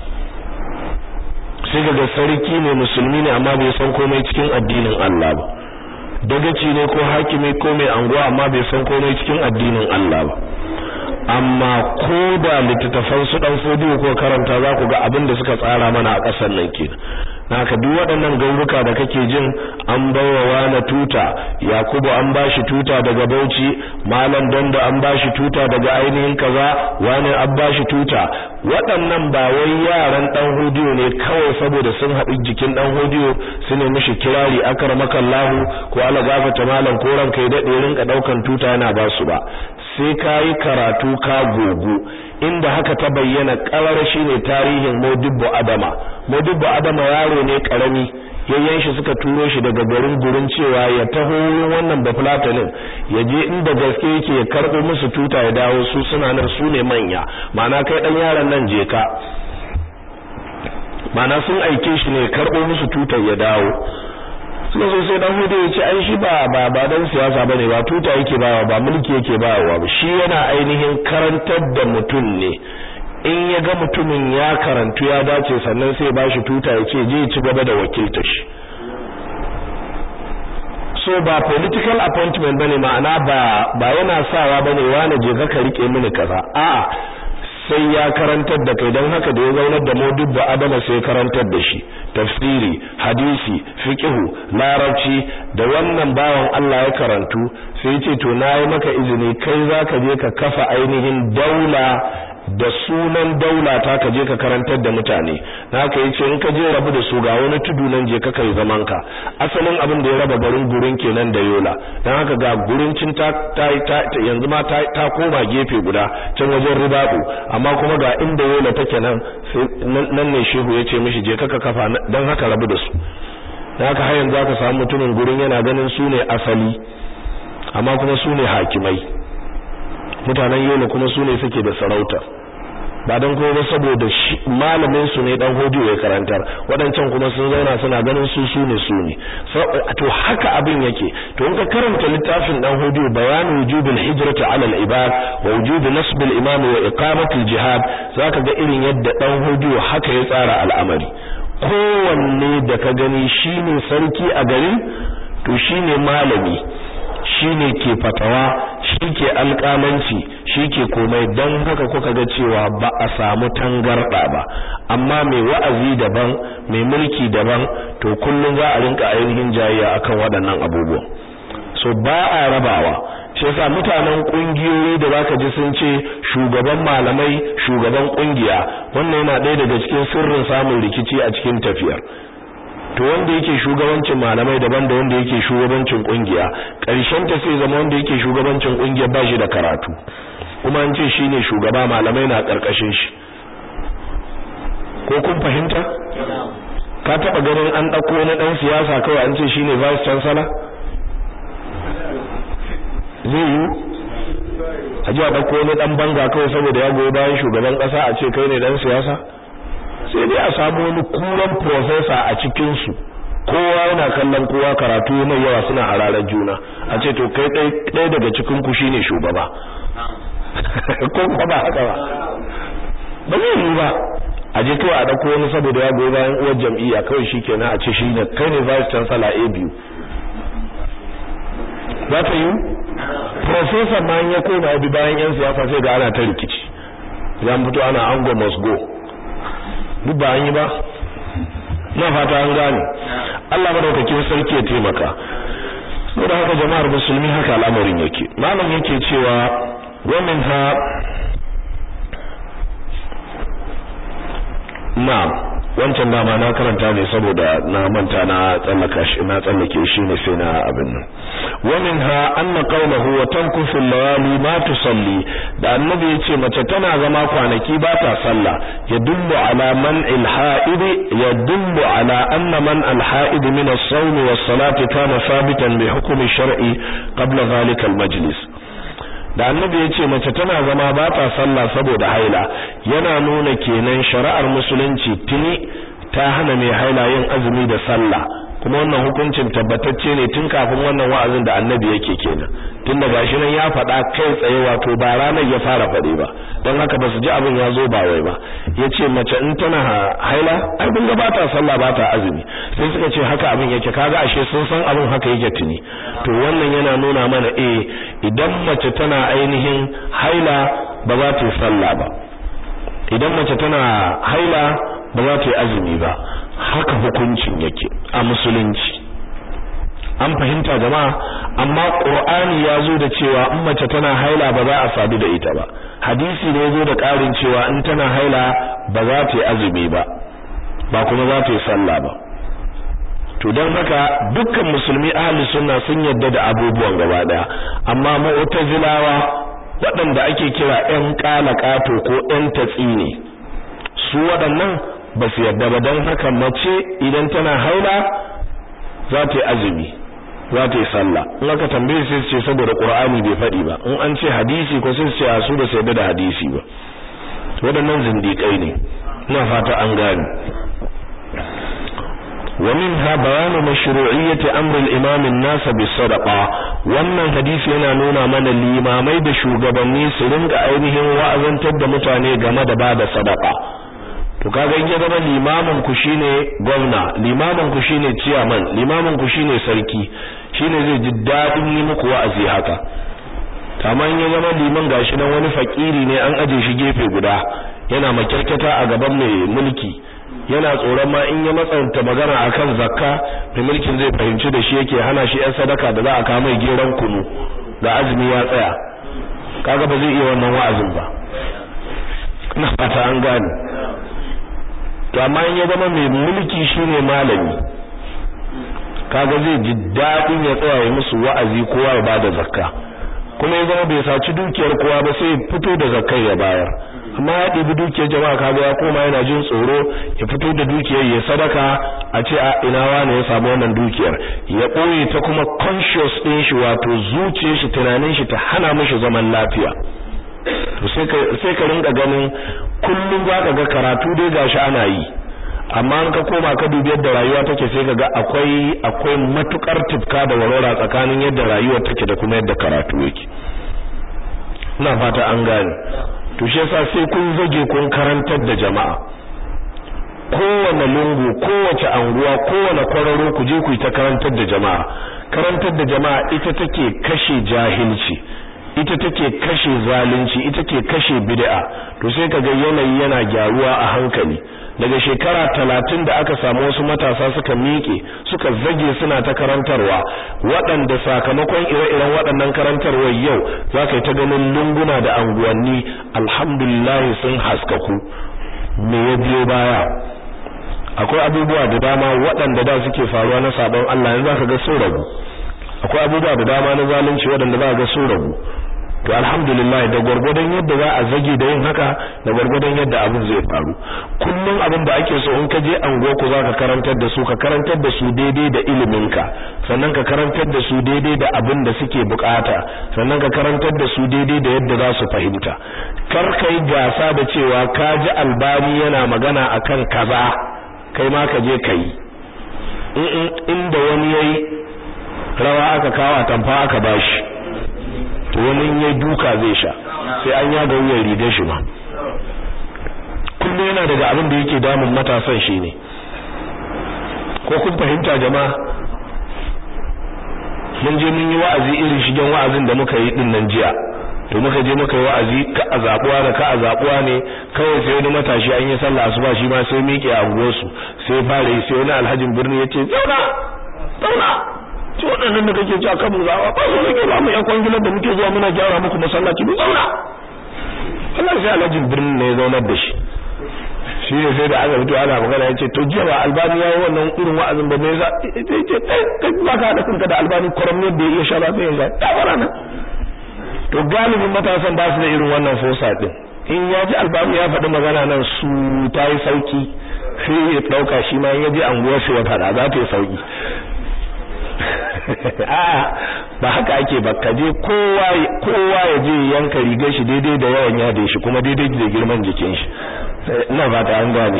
S1: sai kaga sarki ne musulmi ne amma bai san komai cikin addinin Allah ba dagaci ne ko hakimi ko mai anguwa amma bai san komai cikin addinin Allah ba amma ko da littattafan su dan fodiyo ko karanta za ku ga abin da suka tsara mana a ƙasar nan kenan naka duk waɗannan gauruka da kake jin an bawa wani tuta yakubu an bashi tuta daga bauchi malam dando an bashi tuta daga ainihin kaza wani an bashi tuta waɗannan ba wai yaran dan hodiyo ne kawai saboda sun haɗu jikin dan hodiyo su ne mishi kirari akramakallahu ko ala gafata malam ko ranka ya dade rinka daukan tuta yana ba su ba sai kayi karatu ka gogo inda haka ta bayyana karar shine tarihin Modibbo Adama Modibbo Adama yaro ne karami yayyan shi suka turo shi daga garin gurin cewa ya taho wurin wannan bafulatanin ya je inda gaske yake ya karbo musu tuta ya dawo su suna nan su ne manya ma'ana kai dan yaron nan je ka ma'ana sun aike shi ne karbo musu tutar ya dawo suka so sai dan hudu ya ce ai shi ba ba ba dan siyasa bane ba tuta yake bawa ba mulki yake bawa ba shi yana ainihin karantar da mutum ne in ya ga mutumin ya karantu ya dace sannan sai ba shi tuta ya ce je ci gaba da wakilta shi so ba political appointment bane ma'ana ba ba yana sawa bane wani je ka rike mini kaza a'a sai ya karantar da kai don haka da ya zaunar da modubba adama sai karantar da shi tafsiri hadisi fiqhu larabci da wannan bawan Allah ya karantu sai ya ce to nayi maka izini kai zaka je ka kafa ainihin daula da sunan daula ta ka je ka karantar da mutane haka yace in ka je rabu da su ga wani tudu nan je ka kai zaman ka asalin abin da ya raba garin gurin kenan da yola dan haka ga gurin cin ta, ta, yanzu ma ta, ta koma gefe guda can wajen ribabu amma kuma ga inda yola take nan nan ne shehu yace mishi je ka kafa dan haka rabu da su dan haka har yanzu aka samu mutumin gurin yana ganin su ne asali amma kuma su ne hakimai mutanen yola kuma su ne suke da sarauta ba don kuma ba saboda malamin su ne dan hodiyo ya karantar waɗancan kuma sun zauna suna ganin su su ne su ne to haka abin yake to in ka karanta littafin dan hodiyo bayan wujubul hijrati ala al-ibad wa wujub nasb al-imam wa iqamat al-jihad zaka ga irin yadda dan hodiyo haka ya tsara al'amari kowanne da ka gani shine sarki a garin to shine malami shine ke fatawa shi ke alƙalanci shi ke komai don haka kuka ga cewa ba a samu tangarɗa ba amma mai wa'azi daban mai mulki daban to kullum za a rinka ainihin jayayya akan waɗannan abubuwan so ba a rabawa shi yasa mutanen kungiyoyi da zaka ji sun ce shugaban malamai shugaban kungiya wannan yana ɗaya daga cikin sirrin samun rikici a cikin tafiyar to wanda yake shugabancin malamai daban da wanda yake shugabancin kungiya ƙarshen ta sai zama wanda yake shugabancin kungiya ba shi da karatu kuma an ce shine shugaba malamai na karkashin shi ko kun fahimta ka taba ganin an dauko na dan siyasa kawai an ce shine vice chancellor zai yi a ji a ɗauko wani ɗan banga kawai saboda ya goyi bayan shugaban ƙasa a ce kai ne ɗan siyasa sai dai a samu wani kuran profesa a cikinsu kowa yana kallon kowa karatu mai yawa suna hararar juna a ce to kai ɗaya daga cikin ku shine shugaba ko kuma ba haka ba ba zai yi ba a je kawai a ɗauko wani saboda ya goyi bayan uwar jam'iyya kawai shi kenan a ce shi ne kai ne vice chancellor a biyu za ta yi professor ma ya koma ya bi bayan yan siyasa sai ga ana ta rikici ya fito ana ango must go duk ba an yi ba na fata an gane Allah madaukakin sarki ya taimaka saboda haka jama'ar musulmi haka al'amarin yake malam yake cewa wa minha na'am wancan dama na karanta ne saboda na manta na tsallaka shi na tsallake shi ne sai na abin nan wa minha anna qawluhu wa tankusu layali ma tusalli da annabi yace mace tana zama kwanaki ba ta sallah yadullu ala man al-ha'id yadullu ala anna man al-ha'id min as-sawm was-salati kana sabitan bi hukmi shar'i qabla dhalika al-majlis da annabi ya ce mace tana zama ba ta sallah saboda haila yana nuna kenan shari'ar musulunci tuni ta hana mai haila yin azumi da sallah kuma wannan hukuncin tabbatacce ne tun kafin wannan wa'azin da annabi yake kenan tun da gashi nan ya faɗa kai tsaye wato ba ranar ya fara faɗi ba don haka ba su ji abin ya zo ba wai ba ya ce mace in tana haila ai kun ga ba ta sallah ba ta azumi sai suka ce haka abin yake kaga ashe sun san abin haka yake tuni to wannan yana nuna mana eh idan mace tana ainihin haila ba za ta yi sallah ba idan mace tana haila ba za ta yi azumi ba haka hukuncin yake a musulunci an fahimta jama'a amma qur'ani ya zo da cewa in mace tana haila ba za a sadu da ita ba hadisi ne zo da ƙarin cewa in tana haila ba za ta yi azumi ba ba kuma za ta yi sallah ba to don haka dukkan musulmi ahli sunna sun yadda da abubuwan gaba daya amma mu'tazilawa waɗanda ake kira ƴan ƙalaƙato ko ƴan tatsine su waɗannan ba su yadda ba don haka mace idan tana haila za ta yi azumi za ta yi sallah in aka tambaye sai su ce saboda qur'ani bai faɗi ba in an ce hadisi ko sai su ce a su ba su yadda da hadisi ba waɗannan zindiƙai ne ina fata an gane ومنها بيان مشروعية أمر الإمام الناس بالصدقة wannan hadisi yana nuna mana limamai da shugabanni su ringa ainihin wa'azantar da mutane game da bada sadaka to kaga in ya zama limamin ku shine gwamna limamin ku shine chairman limamin ku shine sarki shine zai ji dadin yi muku wa'azi haka kamar ya zama liman gashi nan wani fakiri ne an aje shi gefe guda yana makyarkata a gaban mai mulki yana tsoron ma in ya matsanta magana akan zakka da mulkin zai fahimci da shi yake hana shi yan sadaka da za a kawo mai geran kunu da azumi ya tsaya kaga ba zai iya wannan wa'azin ba ina fata an gane to amma in ya zama mai mulki shine malami kaga zai ji dadin ya tsaya ya musu wa'azi kowa ya bada zakka kuma ya zama bai saci dukiyar kowa ba sai fito da zakkar ya bayar amma ya ɗibi dukiyar jama'a kaga ya koma yana jin tsoro ya fito da dukiyar ya sadaka a ce a ina wane ya samu wannan dukiyar ya ɓoye ta kuma conscious ɗin shi wato zuciyar shi tunanin shi ta hana mishi zaman lafiya to sai ka rinka ganin kullum za ka ga karatu dai gashi ana yi amma an ka koma ka dubi yadda rayuwa take sai ka ga akwai akwai matukar tifka da warwara tsakanin yadda rayuwa take da kuma yadda karatu yake ina fata an gane to shi yasa sai kun zage kun karantar da jama'a kowane lungu kowace anguwa kowane kwararo ku je ku yi ta karantar da jama'a karantar da jama'a ita take kashe jahilci ita take kashe zalunci ita ke kashe bid'a to sai kaga yanayi yana gyaruwa a hankali daga shekara talatin da aka samu wasu matasa suka miƙe suka zage suna ta karantarwa waɗanda sakamakon ire-iren waɗannan karantarwar yau za ka yi ta ganin lunguna da anguwanni alhamdulillah sun haskaku me ya biyo baya akwai abubuwa da dama waɗanda da suke faruwa na sabon Allah yanzu zaka ga sun ragu akwai abubuwa da dama na zalunci waɗanda za ga sun ragu to alhamdulillah da gwargwadon yadda za a zage da yin haka da gwargwadon yadda abin zai faru kullum abin da ake so in ka je ango ku za ka karantar da su ka karantar da su daidai da iliminka sannan ka karantar da su daidai da abin da suke bukata sannan ka karantar da su daidai da yadda za su fahimta kar kai gasa da cewa ka ji albani yana magana akan kaza kai ma ka je kai inda wani yayi rawa aka kawo tamfa aka bashi to wani yayi duka zai sha sai an yaga wuyan rigar shi ma kullum yana daga abin da yake damun matasan shine ko kun fahimta jama'a mun je mun yi wa'azi irin shigen wa'azin da muka yi din nan jiya to muka je muka yi wa'azi ka a zabuwa da ka a zabuwa ne kawai sai wani matashi an yi sallah asuba shi ma sai miƙe a unguwarsu sai fara yi sai wani alhajin birni ya ce zauna zauna ci waɗannan da kake cewa kan zawa ba su rage ba mu yan kwangilar da muke zuwa muna gyara muku masallaci mu zauna Allah sai alhajin birni ne ya zaunar da shi shi ne sai da aka fito ana magana ya ce to jiya ba albani ya yi wannan irin wa'azin ba me yasa ya ce kai ba ka haɗa kanka da albani kwaram yadda ya iya sha ba sai ya ga ya fara nan to galibin matasan ba su da irin wannan fosa din in ya ji albani ya faɗi magana nan su ta yi sauki sai ya ɗauka shi ma ya ji anguwar su ya faɗa za ta yi sauki a ba haka ake ba ka je kowa kowa ya je yanka rigar shi daidai da yawan yadin shi kuma daidai da girman jikin shi ina fata an gane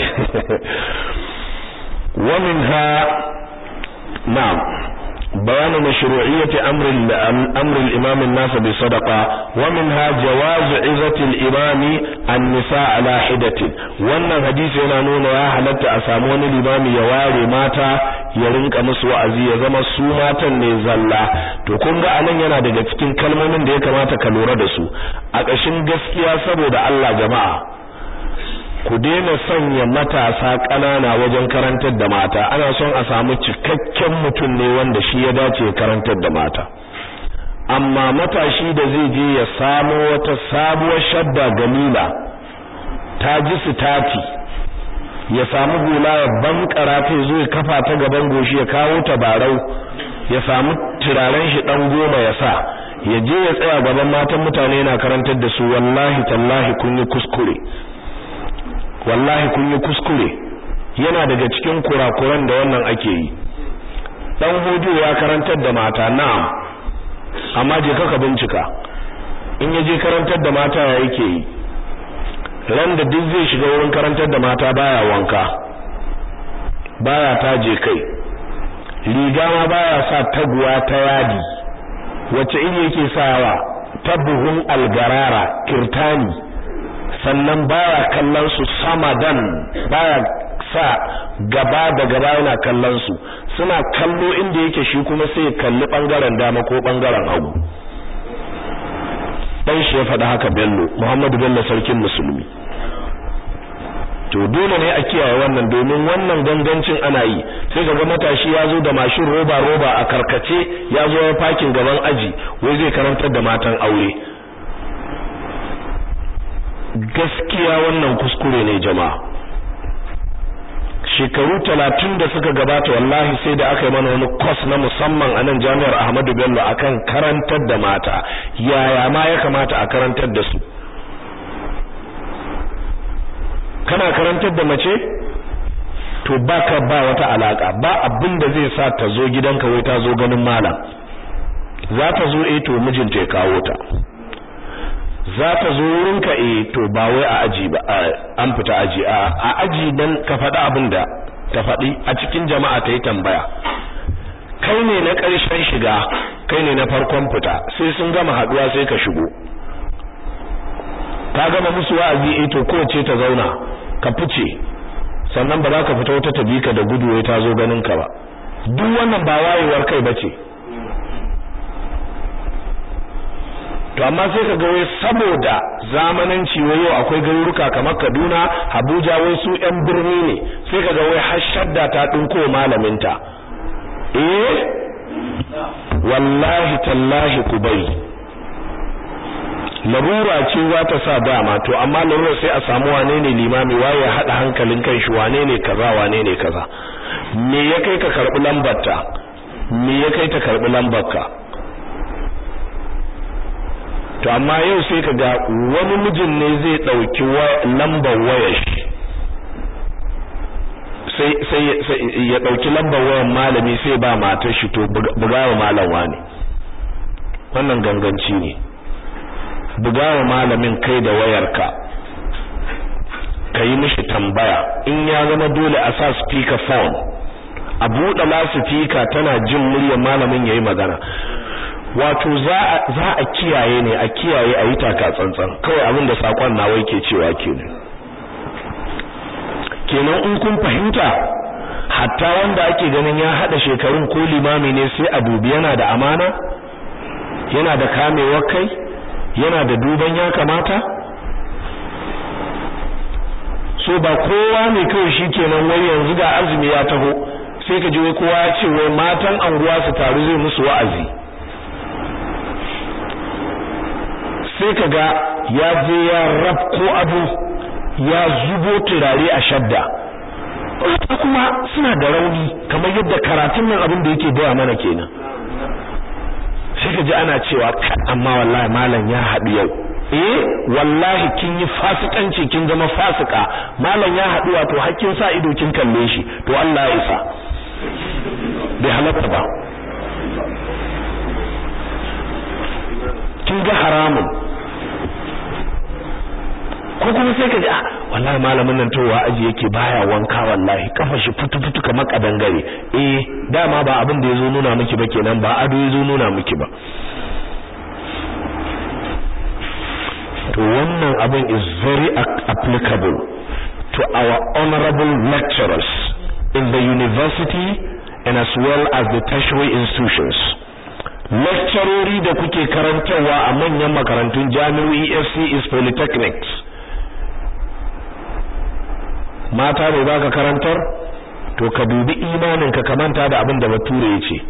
S1: wa minha na'am بيان مشروعية أمر أمر الإمام الناس بصدقة ومنها جواز عزة الإمام النساء على حدة وأن الحديث هنا نون يا حلت أسامون الإمام يواري ماتا يرنك مسوى أزي زما سوماتا نزلا to kun ga anan yana daga cikin kalmomin da ya kamata ka lura da su a ƙashin gaskiya saboda Allah jama'a ku daina sanya matasa ƙanana wajen karantar da mata ana son a samu cikakken mutum ne wanda shi ya dace karantar da mata amma matashi da zai je ya samo wata sabuwar shadda galila ta ji sitati ya samu hula ya bankara ta zo ya kafa ta gaban goshi ya kawo tabarau ya samu turaren shi dan goma ya sa ya je ya tsaya gaban matan mutane yana karantar da su wallahi tallahi kun yi kuskure wallahi kun yi kuskure yana daga cikin kurakuran da wannan ake yi dan hudu ya karantar da mata na'am amma je ka bincika in ya je karantar da mata ya yake yi ran da duk zai shiga wurin karantar da mata baya wanka baya taje kai riga ma baya sa taguwa ta yadi wacce iri yake sawa tabuhun algarara kirtani sannan baya kallon su samadan baya sa gaba da gaba yana kallon su suna kallo inda yake shi kuma sai kalli bangaren dama ko bangaren hagu dan shi ya faɗa haka Bello Muhammadu Bello sarkin musulmi to dole ne a kiyaye wannan domin wannan gangancin ana yi sai ga matashi ya zo da mashin roba roba a karkace ya zo ya fakin gaban aji wai zai karantar da matan aure gaskiya wannan kuskure ne jama'a shekaru talatin da suka gabata wallahi sai da aka yi mana wani kwas na musamman a nan jami'ar Ahmadu Bello akan karantar da mata yaya ma ya kamata a karantar da su kana karantar da mace to baka ba wata alaka ba abin da zai sa ta zo gidanka wai ta zo ganin malam za ta zo eh to mijinta ya kawo ta za ta zo wurinka eh to ba wai a aji ba an fita aji a aji dan ka faɗi abin da ta faɗi a cikin jama'a ta yi tambaya kai ne na ƙarshen shiga kai ne na farkon fita sai sun gama haɗuwa sai ka shigo ka gama musu wa'azi eh to kowace ta zauna ka fice sannan ba za ka fita wata tabi ka da gudu wai ta zo ganin ka ba duk wannan ba wayewar kai bace to amma sai ka ga wai saboda zamananci wai yau akwai garuruka kamar Kaduna Abuja wai su ƴan birni ne sai ka ga wai har shadda ta dinko malaminta eh wallahi tallahi ku bari larura ce za ta sa dama to amma larura sai a samu wane ne limami waye ya hada hankalin kan shi wane ne kaza wane ne kaza me ya kai ka karbi lambar ta me ya kai ta karbi lambar ka to amma yau sai ka ga wani mijin ne zai dauki lambar wayar shi sai sai ya dauki lambar wayar malami sai ba matar shi to bugawa malam wani wannan ganganci ne bugawa malamin kai da wayarka ka yi mishi tambaya in ya zama dole a sa speaker phone a buɗe lasifika tana jin muryar malamin yayi magana wato za a kiyaye ne a kiyaye a yi taka tsantsan kawai abin da sakon nawa yake cewa kenan kenan in kun fahimta hatta wanda ake ganin ya hada shekarun ko limami ne sai a dubi yana da amana yana da kamewar kai yana da duban ya kamata so ba kowa ne kawai shikenan wai yanzu ga azumi ya taho sai ka ji wai kowa ya ce wai matan anguwa su taru zai musu wa'azi sai ka ga ya je ya ko abu ya zubo turare a shadda kuma suna da rauni kamar yadda karatun nan abin da yake baya mana kenan sai ka ji ana cewa amma wallahi malam ya haɗu yau eh wallahi kin yi fasikanci kin zama fasika malam ya haɗu wato hakkin sa ido kin kalle shi to Allah ya isa bai halatta ba kin ga haramun ko kuma sai ka ji ah wallahi malamin nan towa aji yake baya wanka wallahi kafa shi fitu fitu kamar kadangare eh dama ba abin da yazo nuna miki ba kenan ba ado yazo nuna miki ba to wannan abin is very applicable to our honorable lecturers in the university and as well as the tertiary institutions lecturori da kuke karantarwa a manyan makarantun jami'o'i FCS polytechnics mata ne baka karantar to ka dubi imanin ka kamanta da abin da bature ya ce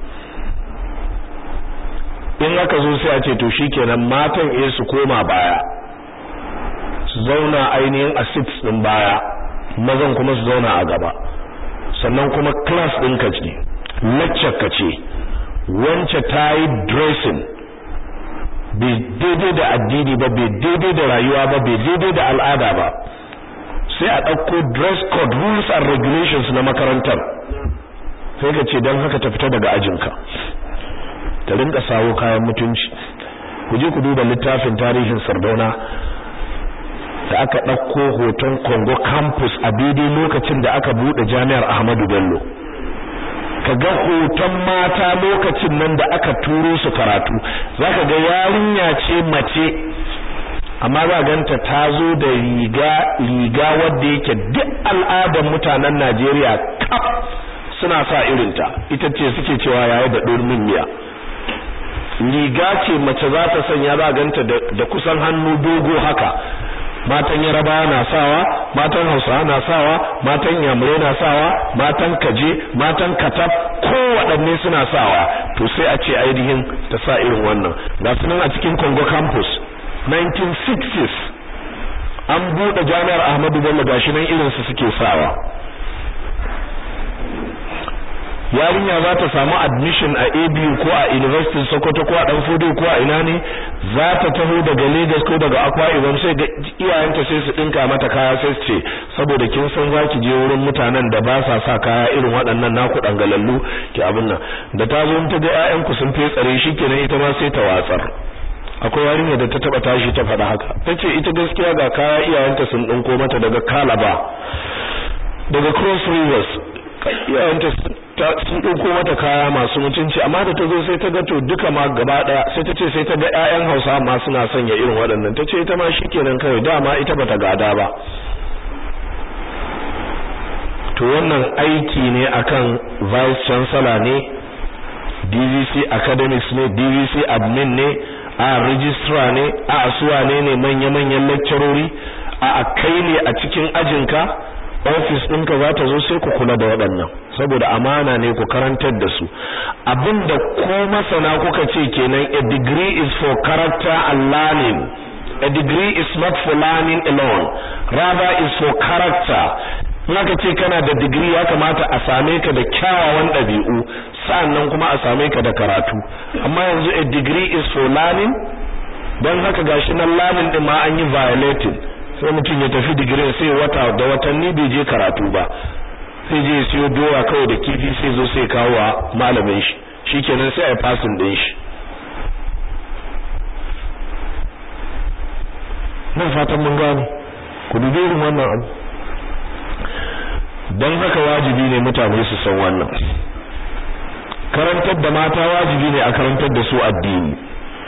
S1: in aka zo sai a ce to shikenan matan eh su koma baya su zauna ainihin a seats din baya mazan kuma su zauna a gaba sannan kuma class din ka ce lecture ka ce wance ta yi dressing bai daidai da addini ba bai daidai da rayuwa ba bai daidai da al'ada ba sai a ɗauko dress code rules and regulations na makarantar sai ka ce don haka ta fita daga ajinka ta rinka sawo kayan mutunci ku je ku duba littafin tarihin sardauna da aka ɗauko hoton congo campus a daidai lokacin da aka buɗe jami'ar ahmadu bello ka ga hoton mata lokacin nan da aka turo su karatu zaka ga yarinya ce mace amma za ganta ta zo da riga riga wadda yake duk al'adar mutanen Najeriya kaf suna sa irinta ita ce suke cewa yayi da durmin miya riga ce mace za ta sanya za ganta da kusan hannu dogo haka matan yaraba na sawa matan hausawa na sawa matan yamurai na sawa matan kaje matan katab kowaɗanne suna sawa to sai a ce ainihin ta sa irin wannan ga sunan a cikin Congo campus 1960s an buɗe jami'ar Ahmadu Bello gashi nan irin su suke sawa yarinya za ta samu admission a ABU ko a University Sokoto ko a Danfodo ko a ina ne za ta taho daga Lagos ko daga Akwa Ibom sai ga iyayenta sai su dinka mata kaya sai su ce saboda kin san zaki je wurin mutanen da ba sa sa kaya irin waɗannan naku dangalallu ki abin nan da ta zo ta ga ƴaƴanku sun fetsare shikenan ita ma sai ta watsar akwai yarinya da ta taba tashi ta faɗa haka tace ita gaskiya ga kaya iyayenta sun dinko mata daga Kalaba daga Cross Rivers iyayenta sun ɗauko mata kaya masu mutunci amma da ta zo sai ta ga to duka ma gaba ɗaya sai ta ce sai ta ga ƴaƴan Hausa ma suna sanya irin waɗannan ta ce ita ma shikenan kawai dama ita bata gada ba to wannan aiki ne akan vice chancellor ne DVC academics ne DVC admin ne a registrar ne a asuwa ne ne manya-manyan lecturori a kai ne a cikin ajinka ofis ɗinka za ta zo sai ku kula da waɗannan saboda amana ne ku karantar da su abinda ko masana kuka ce kenan a degree is for character and learning a degree is not for learning alone rather is for character naka ce kana da degree ya kamata a same ka da kyawawan ɗabi'u sannan kuma a same ka da karatu amma yanzu a degree is for learning don haka gashi nan learning din ma an yi violating sai mutum ya tafi digirin sai wata da watanni bai je karatu ba sai je siyo doya kawai da kifi sai zo sai kawo wa malamin shi shikenan sai a yi passing din shi na fatan mun gane ku dubi irin wannan abu don haka wajibi ne mutane su san wannan karantar da mata wajibi ne a karantar da su addini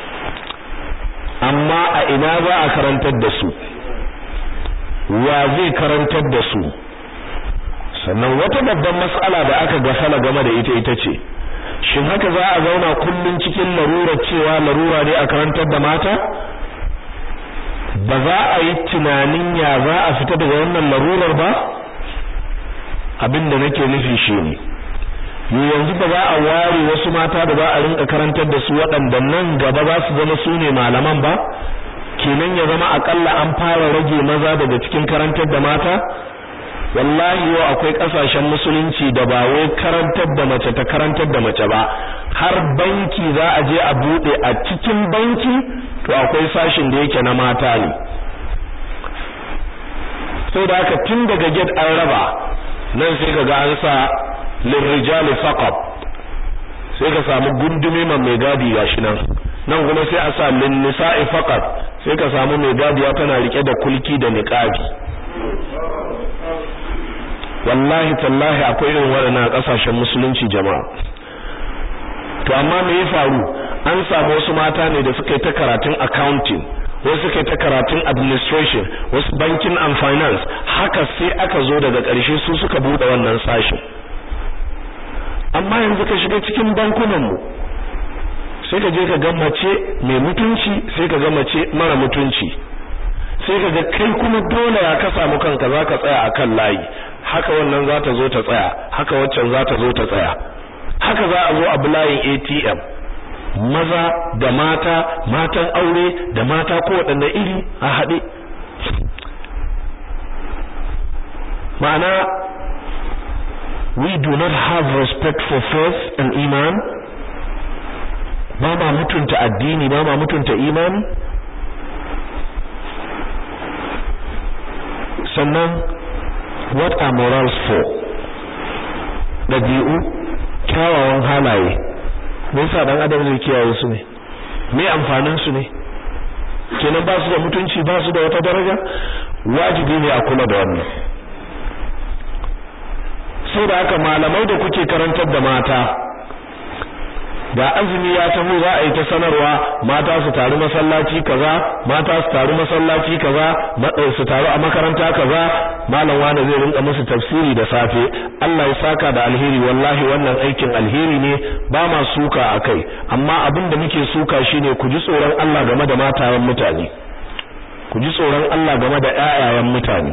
S1: amma a ina za a karantar da su wa zai karantar da su sannan wata babban mas'ala da aka gafala game da ita ita ce shin haka za a zauna kullun cikin larura cewa larura ne a karantar da mata ba za a yi tunanin ya za a fita daga wannan larurar ba abin da nake nufi shine yanzu ba za a ware wasu mata da za a rinka karantar da su waɗanda nan gaba za su zama su ne malaman ba kenan ya zama akalla an fara rage maza daga cikin karantar da mata wallahi yau akwai kasashen musulunci da ba wai karantar da mace ta karantar da mace ba har banki za a je a bude a cikin banki to akwai sashin da yake na mata ne sai da haka tun daga gate an raba nan sai kaga an sa lirrijali faqat sai ka samu gundume mai gadi gashi nan nan kuma sai a sa lin nisa'i faqat sai ka samu mai gadiya tana rike da kulki da niqabi wallahi tallahi akwai irin waɗannan kasashen musulunci jama'a to amma me ya faru an samu wasu mata ne da suka yi ta karatun accounting wasu suka yi ta karatun administration wasu banking and finance haka sai aka zo daga ƙarshe su suka buɗe wannan sashin amma yanzu ka shiga cikin bankunan mu sai ka je ka ga mace mai mutunci sai ka ga mace mara mutunci sai ka ga kai kuma dole ya ka samu kanka zaka tsaya akan layi haka wannan za ta zo ta tsaya haka waccan za ta zo ta tsaya haka za a zo a layin ATM maza da mata matan aure da mata ko waɗanne iri a haɗe ma'ana we do not have respect for faith and iman ba ma mutunta addini ba ma mutunta imani sannan what are morals for ɗabi'u kyawawan halaye me yasa dan adam zai kiyaye su ne me amfanin su ne kenan ba su da mutunci ba su da wata daraja wajibi ne a kula da wannan sai da haka malamai da kuke karantar da mata da azumi ya taho za a yi ta sanarwa mata su taru masallaci kaza mata su taru masallaci kaza su taru a makaranta kaza malam wani zai rinka musu tafsiri da safe Allah ya saka da alheri wallahi wannan aikin alheri ne ba ma suka akai amma abin da muke suka shine ku ji tsoron Allah game da matayen mutane ku ji tsoron Allah game da ƴaƴayen mutane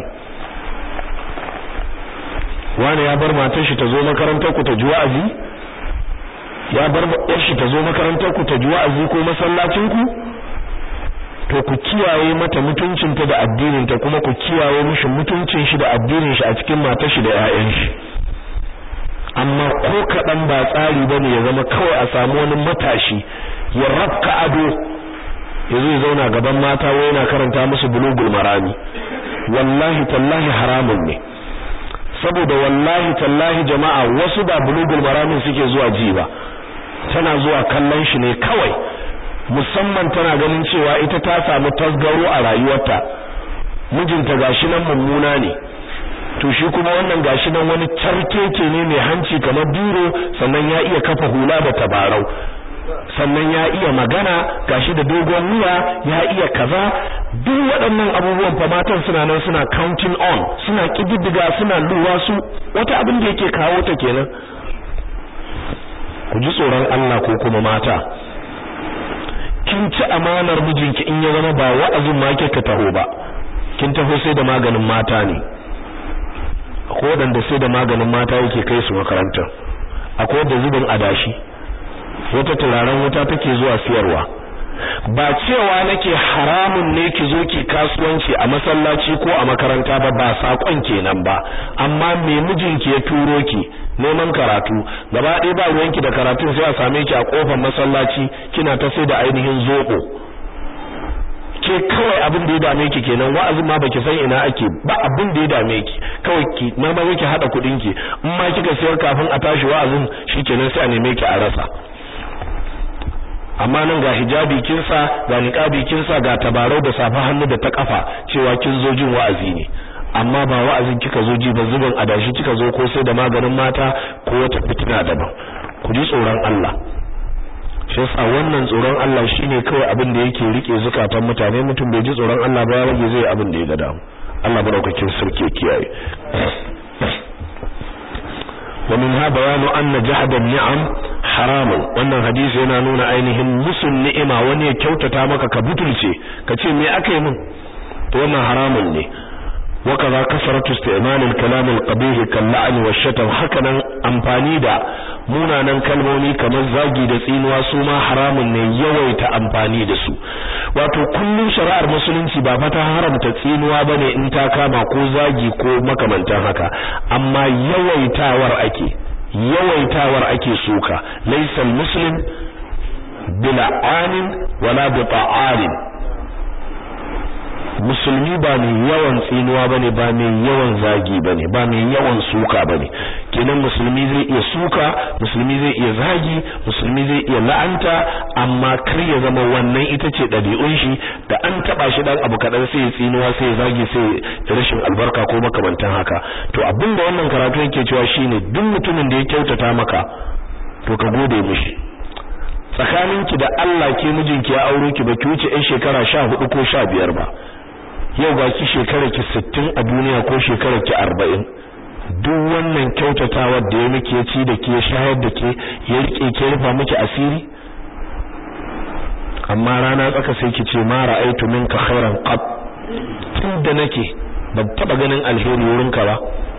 S1: wani ya bar matar shi ta zo makarantar ku ta ji wa'azi ya bar yar shi ta zo makarantar ku ta ji wa'azi ko masallacin ku to ku kiyaye mata mutuncinta da addinin ta kuma ku kiyaye mishi mutuncin shi da addinin shi a cikin matar shi da ƴaƴan shi amma ko kadan ba tsari bane ya zama kawai a samu wani matashi ya rabka ado ya zai zauna gaban mata wai yana karanta musu bulugul marami wallahi tallahi haramun ne saboda wallahi tallahi jama'a wasu ba bulugul maramin suke zuwa ji ba tana zuwa kallon shi ne kawai musamman tana ganin cewa ita ta samu tasgaro a rayuwarta mijinta gashi nan mummuna ne to shi kuma wannan gashi nan wani carkeke ne mai hanci kamar biro sannan ya iya kafa hula da tabarau sannan ya iya magana gashi da dogon wuya ya iya kaza duk waɗannan abubuwan fa matan suna nan suna counting on suna kididdiga suna luwa su wata abin da yake kawo ta kenan ku ji tsoron Allah ko kuma mata ke kin ci amanar mijinki in ya zama ba wa'azin ma kika taho ba kin taho sai da maganin mata ne akwai wadanda sai da maganin mata yake kai su makaranta akwai wadda zubin adashi wata turaren wuta take zuwa siyarwa ba cewa nake haramun ne ki zo ki kasuwanci a masallaci ko a makaranta ba ba sakon kenan ba amma me mijinki ya turo ki neman karatu gaba ɗaya ba ruwanki da karatun sai a same ki a kofar masallaci kina ta sai da ainihin zoko ke kawai abin da ya dame ki kenan wa'azin ma baki san ina ake ba abin da ya dame ki kawai ki ma ba ki hada kudin ki in ma kika sayar kafin a tashi wa'azin shikenan sai a neme ki a rasa amma nan ga hijabi kin sa ga niqabi kin sa ga tabarau da safa hannu da ta kafa cewa kin zo jin wa'azi ne amma ba wa'azin kika zo ji ba zuban adashi kika zo ko sai da maganin mata ko wata fitina daban ku ji tsoron Allah shi yasa wannan tsoron Allah shine kawai abin da yake rike zukatan mutane mutum bai ji tsoron Allah ba ya rage zai abin da ya ga damu Allah baraukakin sarki kiyaye wa minha bayanu anna jahda ni'am haramun wannan hadisi yana nuna ainihin musun ni'ima wani ya kyautata maka ka butulce ka ce me aka yi min to wannan haramun ne وكذا كثرة استعمال الكلام القبيح كاللعن والشتم hakanan amfani da munanan kalmomi kamar zagi da tsinuwa su ma haramun ne yawaita amfani da su wato kullum shari'ar musulunci ba fata haramta tsinuwa bane in ta kama ko zagi ko makamantan haka amma yawaitawar ake yawaitawar ake suka laysa muslim bil'anin wala bita'anin musulmi ba mai yawan tsinuwa bane ba mai yawan zagi bane ba mai yawan suka bane kenan musulmi zai iya suka musulmi zai iya zagi musulmi zai iya la'anta amma kar ya zama wannan ita ce ɗabi'un shi da an taba shi dan abu kadan sai ya tsinuwa sai ya zagi sai rashin albarka ko makamantan haka to abinda wannan karatu yake cewa shine duk mutumin da ya kyautata maka to ka gode mishi tsakaninki da Allah ke mijinki ya auro ki ba ki wuce ɗan shekara 14 ko 15 ba yau ga ki shekara ki 60 a duniya ko shekara ki 40 duk wannan kyautatawa da ya miki ya ci da ke shayar da ke ya rike ke rufa miki asiri amma rana tsaka sai ki ce ma ra'aytu minka khairan qat tunda nake ban taba ganin alheri wurinka ba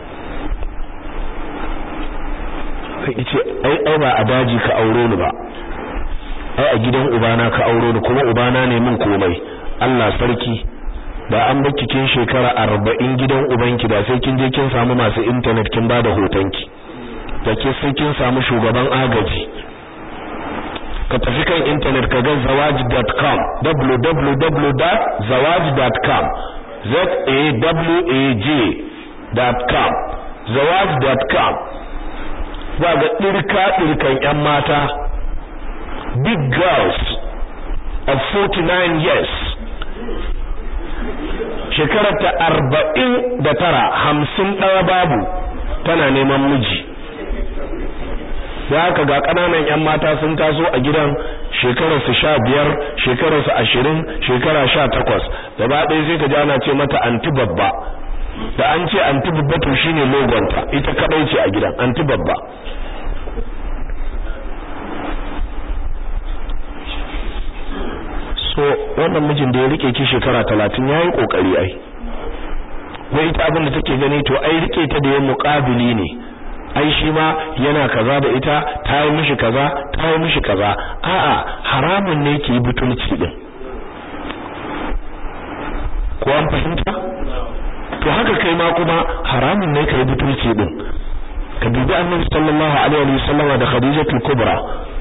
S1: kai ce ai ai ba a daji ka aure ni ba ai a gidan ubana ka auro ni kuma ubana ne min komai Allah sarki da an bar kin shekara 40 gidan ubanki da sai kin je kin samu masu internet kin bada hotonki da ke sai kin samu shugaban agaji ka tafi kan internet ka ga zawaj.com www.zawaj.com z a w a j.com zawaj.com za ga dirka dirkan yan mata big girls of 49 years shekararta arba'in da tara hamsin ɗaya babu tana neman miji da haka ga ƙananan 'yan mata sun taso a gidan shekararsu sha biyar shekararsu ashirin shekara sha takwas gaba ɗaya sai ka ji ana ce mata anti babba da an ce anti babba to shine logonta ita kaɗai ce a gidan anti babba so wannan mijin da ya rike ki shekara talatin ya yi ƙoƙari ai wai ita abin da take gani to ai rike ta da ya muƙabili ne ai shi ma yana kaza da ita ta yi mishi kaza ta yi mishi kaza a'a haramun ne ki yi butulci din ko an fahimta to haka kai ma kuma haramun ne ka yi butulci din ka dubi annabi sallallahu alaihi wa sallama da khadijatul kubra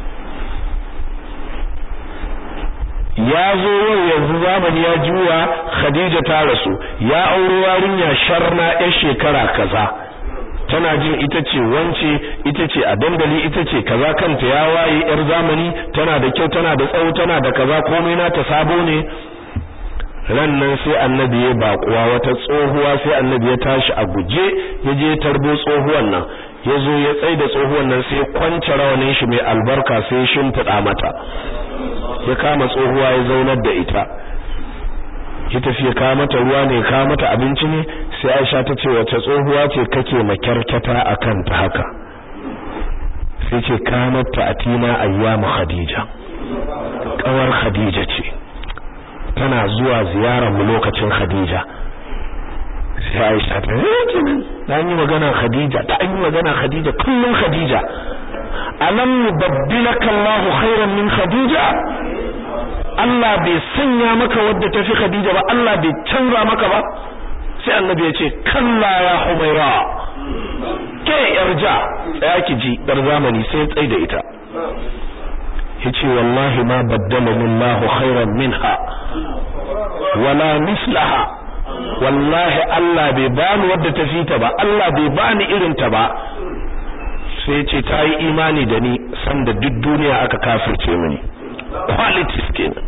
S1: ya zo yau yanzu zamani ya juya khadija ta rasu ya auro yarinya sharna yar shekara kaza tana jin ita ce wance ita ce a dandali ita ce kaza kanta ya waye yar zamani tana da kyau tana da tsawo tana da kaza komai na ta sabo ne ran nan sai annabi ya bakuwa wata tsohuwa sai annabi ya tashi a guje ya je tarbo tsohuwan nan ya zo ya tsai da tsohuwan nan sai kwance rawanin shi mai albarka sai ya shimfiɗa mata ya kama tsohuwa ya zaunar da ita ya tafi ya kawo mata ruwa ne kawo mata abinci ne sai Aisha ta ce wace tsohuwa ce kake makyarkata akan ta haka sai ce kanat ta'tina ayyamu khadija kawar Khadija ce tana zuwa ziyarar mu lokacin Khadija sai Aisha ta ce da yi magana Khadija da an yi magana Khadija kullum Khadija alam yubaddilaka Allahu khairan min Khadija Allah bai sanya maka wadda tafi Khadija ba Allah bai canza maka ba sai annabi ya ce kalla ya Humaira ke yarja tsaya ki ji dar zamani sai tsai da ita yace wallahi ma baddalani Allah khairan minha wala mislaha wallahi Allah bai bani wadda ta fita ba Allah bai bani irin ta ba sai ce ta yi imani da ni sanda duk duniya aka kafirce mini qualities kenan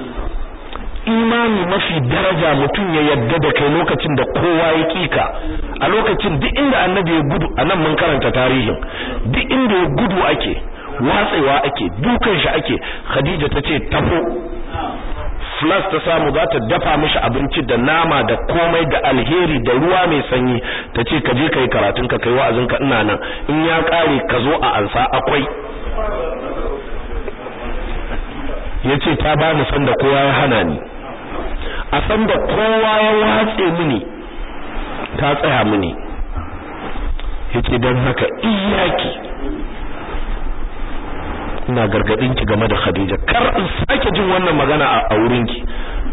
S1: imani mafi daraja mutum ya yadda da kai lokacin da kowa ya kika a lokacin duk inda annabi ya gudu anan mun karanta tarihin duk inda ya gudu ake watsewa ake dukan shi ake khadija tace tafo flas ta samu za ta dafa mishi abinci da nama da komai da alheri da ruwa mai sanyi ta ce ka je ka yi karatun ka kai wa'azin ka ina nan in ya kare ka zo a ansa akwai ya ce ta ba ni sanda kowa ya hana ni a sanda kowa ya watse mini ta tsaya mini ya ce don haka iyaki ina gargadin ki game da Khadija kar in sake jin wannan magana a wurin ki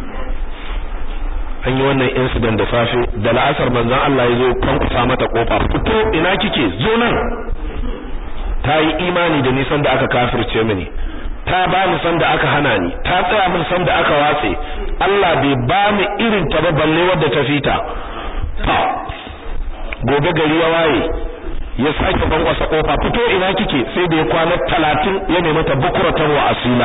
S1: an yi wannan incident da safe da la'asar manzon Allah ya zo kwankusa mata kofa fito ina kike zo nan ta yi imani da nisan da aka kafirce mini ta ba ni san da aka hana ni ta tsaya min san da aka watse Allah bai ba mu irin ta ba balle wadda ta fita ta gobe gari ya waye ya sake bankwasa kofa fito ina kike sai da ya kwana talatin ya nemi ta bukuratan wa asila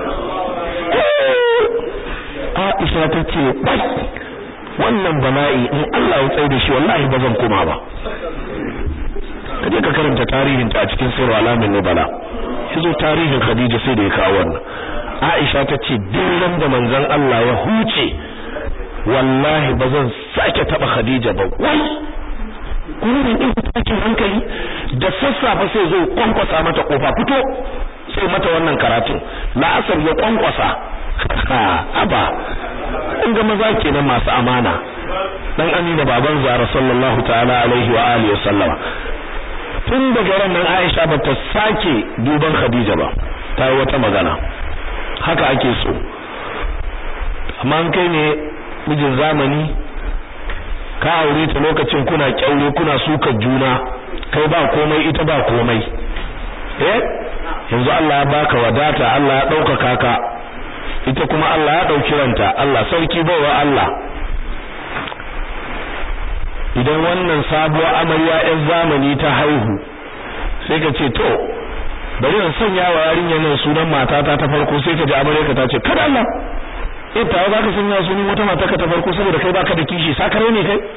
S1: Aisha ta ce bai wannan bala'i in Allah ya tsaye da shi wallahi ba zan koma ba kaje ka karanta tarihin ta a cikin sirru alamin nubala yazo tarihin Khadija sai da ya kawo wannan Aisha ta ce duk da manzon Allah ya huce wallahi ba zan sake taba Khadija ba wai gurin din tashin hankali da sassafe sai zo kwankwasa mata kofa fito sai mata wannan karatun la'asar ya kwankwasa aba in ga maza kenan masu amana dan amina baban zara sallallahu ta'ala alaihi wa alihi wa sallama tun daga ran nan Aisha ba ta sake duban Khadija ba ta yi wata magana haka ake so amma an kai ne mijin zamani ka aure ta lokacin kuna kyaure kuna suka juna kai ba komai ita ba komai eh yanzu Allah ya baka wadata Allah ya ɗaukaka ka ita kuma Allah ya ɗauki ranta Allah sarki bawa Allah idan wannan sabuwar amarya ɗan zamani ta haihu sai ka ce to bari in sanya wa yarinya nan sunan matata ta farko sai ka ji amarya ka ta ce kada Allah eh ta za ka sanya sunan wata mata ka ta farko saboda kai baka da kishi sakare ne kai